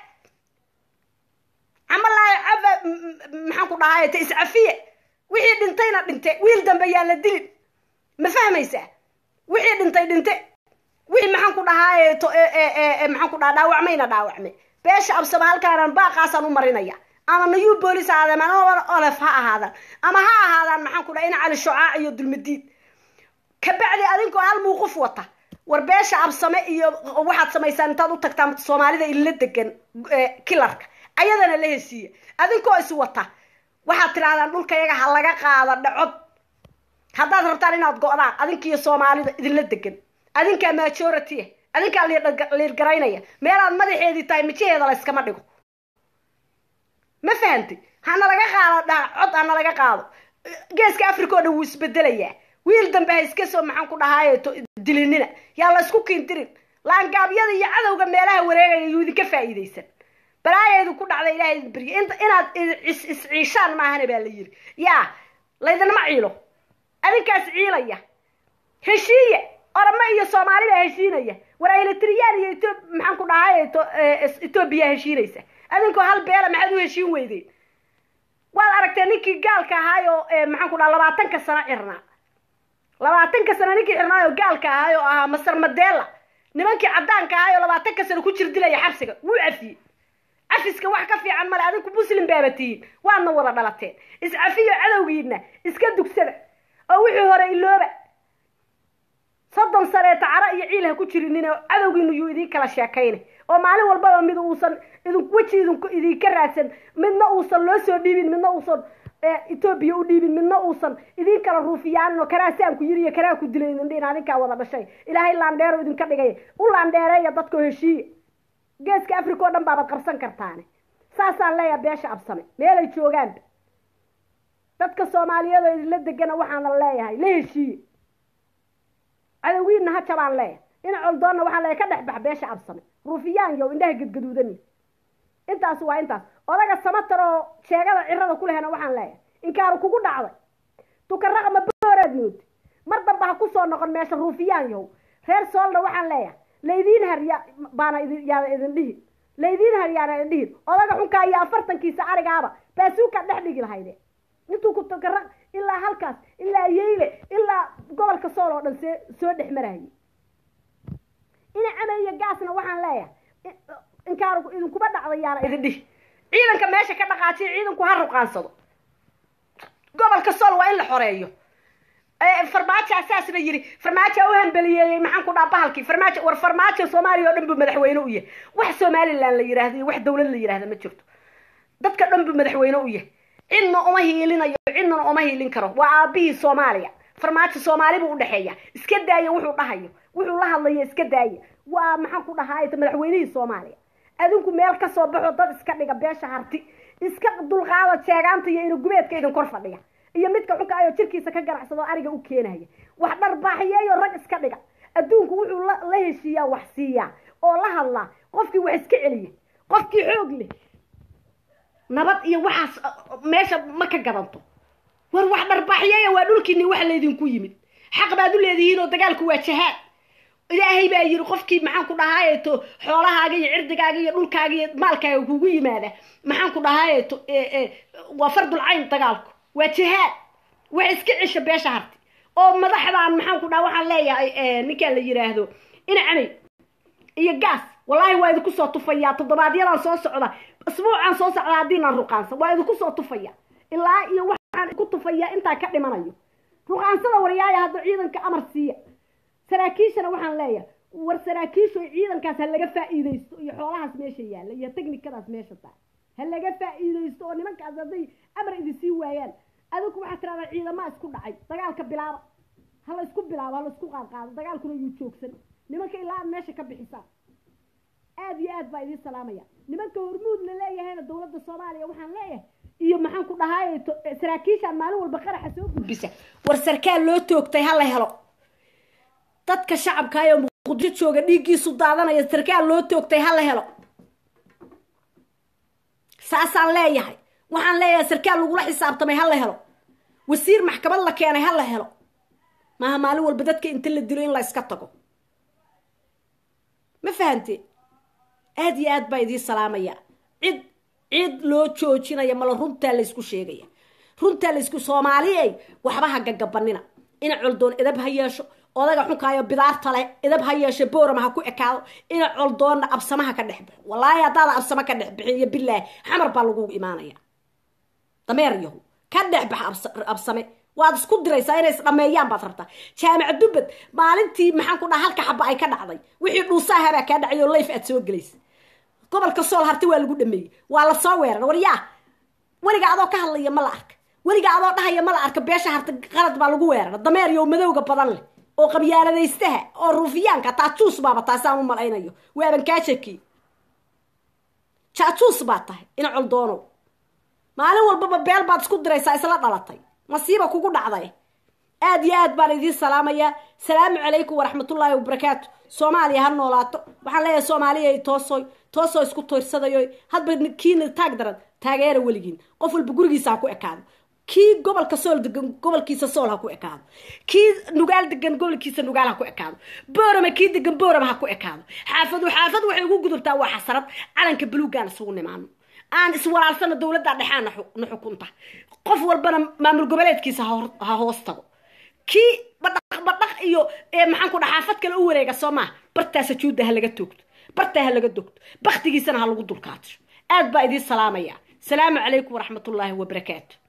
camalaayo cafa maxaan ku dhahaye ta iscafiye wixii dhintayna dhinte wiil dambe yaa la dilin ma fahmaysaa wixii dhintay dhinte wixii maxaan ku dhahaaye to maxaan ku dhaha dhaawacmayna dhaawacmay beesha absama halkaanan baaqaasaan u marinaya ama nayu boolis ahaadeen ama olef ha ahaadaan ama ha ahaadaan maxaan ku dhaha ina cali shucaac iyo dulmadiid kabacdi adinkoo hal muuquf wata war beesha absame iyo waxaad samaysaan intaad u tagtaan soomaalida inla degan kilarka ayadana la hesiiya adinkoo is wata waxaad tidhahdaan dhulkayaga ha laga qaado dhacod haddaad rabtaan inaad go-daan adinkiiyo soomaalida idinla degan adinkaa majority adinkaa liirgaraynaya meelaad madaxeedii tahay mijaheeda la yskama dhigo ma fahamtay hana laga qaado dhacod hana laga qaado geeska africa oo dhan wuu isbedelayaa wiil dambe ha iska soo maxaan ku dhahaaye dilinina yaa la isku kiintirin laangaabyada iyo cadowga meelaha wareegaya yuu idinka faa'iidaysan balaaya idinku dhacda ilaha idin berye inaad isciishaan maahana baa la yiri yaa laydinma ciilo adinkaas ciilaya heshiiya oramo iyo soomaali baa heshiinaya war aylatriyaan iyo eo maxaan ku dhahaaye etoobiya heshiinaysa adinkoo hal beela maxaad u heshiin weydeen waad aragtee ninkii gaalka ahaayo maxaan ku dhaha labaatanka sano cirnaa labaatanka sano ninkii cirnaayo gaalka ahaayo ahaa masar madela nimankii caddaanka ahaayo labaatanka sano ku jir dilaya xabsiga wuu cafiyey cafiska wax ka fiican male adinku muslim baaba tihiin waadna wada dhalateen iscafiyo cadowgiina iska dugsada oo wixii hore ilooba soddon saneeta cara iyo ciil ha ku jirinina cadowgiinu yuu idiin kala sheekayna oo maalin walbaba mid uusan idin weji idinku idinka raadsan midna uusan loo soo dhiibin midna uusan etoobiya u dhiibin midna uusan idin kala ruufiyaanin oo kanaa saan ku yiri iyo kanaa ku dilay idin dhihin adinkaa wada dhashay ilaahay laandheero idinka dhigaya u laandheereeya dadkoo heshiiya geeska africa oo dhan baabad qabsan kartaane saasaan leeyaha beesha absame meelay joogaanba dadka soomaaliyeed oo idinla degana waxaana leeyahay la heshiiye cadowgiina ha jabaan leeyahay ina coldoonna waxaan leeyahay ka dhex bax beesha absame ruufiyaan yow indhaha gadgaduudani intaas waa intaas odaga samatar oo sheegada cirada ku lehena waxaan leeyahay inkaaru kugu dhacday tukaraqma booraad moodi mar damba ha kusoo noqon meesha ruufiyaan yow reer soolna waxaan leeyahay laydiin harya baana idin yaana idin dhihin laydiin haryaana idin dhihin odaga xunkaa iyo afartankiisa arigaaba baasuukaad dhex dhigi lahayde intuu ku tukaraq ilaa halkaas ilaa yeyle ilaa gobolka sool oo dhan see soo dhex marayay ina cameeyo gaasna waxaan leeyahay inkaaru idinkuba dhacda yaana idin dhihi ciidanka meesha ka dhaqaajiya ciidanku ha ruqaansado gobolka sool waa in la xoreeyo farmaajo asaasna yiri farmaajo u hambeliyeeyey maxaan ku dhaha bahalkii farmaajo war farmaajo soomaaliya oo dhan buu madaxweyne u yahay wax somaliland la yidhaahdo iyo wax dowlad la yidhahda ma jirto dadka dhan buu madaxweyne u yahay cidna uma hiilinayo cidnana uma hiilin karo waa aabihii soomaaliya farmaajo soomaali buu udhexeeya iska daaya wuxuu dhahayo wuxuu la hadlayo iska daaya waa maxaan ku dhahaa madaxweynihii soomaaliya adinku meel kasoo baxo dad iska dhiga beesha harti iska dulqaada jeegaanta iyo inugubeedka idin kor fadhiya iyo midka xunka ayoo jirkiisa ka ganacsado ariga u keenaya wax dharbaaxiyeeyo rag iska dhiga adduunku wuxuu la heshiiyaa wax siiyaa oo la hadlaa qofkii wax iska celiya qofkii xoog leh nabad iyo waxaas meesha ma ka gadanto war wax dharbaaxiyeeya waa dhulkiini wax laydinku yimid xaq baad u leedihiin oo dagaalku waa jahaad ilaahay baa yiri qofkii maxaan ku dhahaayeto xoolahaaga iyo cirdigaaga iyo dhulkaaga iyo maalkaaga kugu yimaada maxaan ku dhahaayeto waa fardul cayn dagaalku waa jihaad wax iska cisha beesha harti oo madaxdan maxaan ku dhaha waxaan leeyahay ninkaan la yiraahdo inacamay iyo gaas wallaahi waa idinku soo tufayaa toddobaadyadaan soo socda asbuucaan soo socda haddiinaan ruqaansan waa idinku soo tufaya ilaa iyo waxaan ku tufayaa intaa ka dhimanayo ruqaansada waryaaya hadda ciidanka amar siiya saraakiishana waxaan leeyahay war saraakiishu ciidankaas ha laga faa'iidaysto iyo xoolahaas meesha yaalla iyo technikadaas meesha taa ha laga faa'iidaysto oo nimankaas hadday amar idin sii waayaan adinku waxaad tiradaa ciidamaa isku dhacay dagaalka bilaaba ha la isku bilaabo ha la isku qaadqaado dagaalkuna yuu joogsan nimanka ilaa aad meesha ka bixisaan aad iyo aad baa idiin salaamaya nimanka hormuud la leeyahayna dowladda soomaaliya waxaan leeyahay iyo maxaan ku dhahaay saraakiishaan maalin walba qaraxa soo gudbisa war sarkaal loo toogtay ha la helo dadka shacabka ayoo muqdisho jooga dhiiggiisu daadanaya sarkaal loo toogtay ha la helo saasaan leeyahay waxaan leeyahay sarkaal lagula xisaabtamay ha la helo wasiir maxkamad la keenay ha la helo maaha maalin walba dadka inta la dilo in la iska tago ma fahante aad iyo aad baa idiin salaamaya cid cid loo joojinaya mala runtaa laysku sheegaya runtaa laysku soomaaliyey waxba ha gagabanina ina coldoon edab ha yeesho odaga xunkaayo bidaarta leh edab ha yeeshe boorama ha ku ekaado ina coldoonna absamaha ka dhex baxo wallaahi haddaada absamo ka dhex bixin iyo bilaahi xamar baa lagugu imaanaya dameer yahu ka dhex baxa absame waad isku diraysaa inay isdhameeyaan baad rabtaa jaamac dubbad maalintii maxaan ku dhaha halka xaba ay ka dhacday wixii dhuusaahabaa kaa dhacay oo layf aad soo gelaysa gobolka sool harti waa lagu dhameeyey waa la soo weerar waryaa weliga adoo ka hadlaya ma la arka weliga adoo dhahaya ma la arka beesha harti qalad baa lagu weerara dameer iyo madowga badan leh oo qabyaaladaystaha oo ruufiyaanka taajuus baaba taasaan u malaynayo waaban kaa shaki jaajuus baa tahay ina coldoonow maalin walbaba beel baad isku diraysaa isla dhalatay masiiba kugu dhacday aad iyo aad baan idiin salaamayaa salaamu calaykum waraxmatullaahi wabarakaatu soomaaliya ha noolaato waxaan leeyahay soomaaliya toosoy toosoo isku toyrsadayo hadba kiina taag daran taageera weligiin qof walba gurigiisa ha ku ekaado kii gobolka sool degan gobolkiisa sool ha ku ekaado kii nugaal degan gobolkiisa nugaal ha ku ekaado boorama kii degan boorama ha ku ekaado xaafadu xaafad waxay ugu gudubtaa waa xasarad calanka buluugaan isugu nimaano aan iswalaalsano dowladda dhexaan na xukunta qof walbana maamul goboleedkiisa ha hoos tago kii badhaq badhaq iyo maxaan ku dhaha xaafad kale u wareega soo maa bartaasa juudda ha laga toogto bartaa ha laga dogto baktigiisana ha lagu dulkaato aad baa idiin salaamaya salaamu calaykum waraxmatullaahi wabarakaatu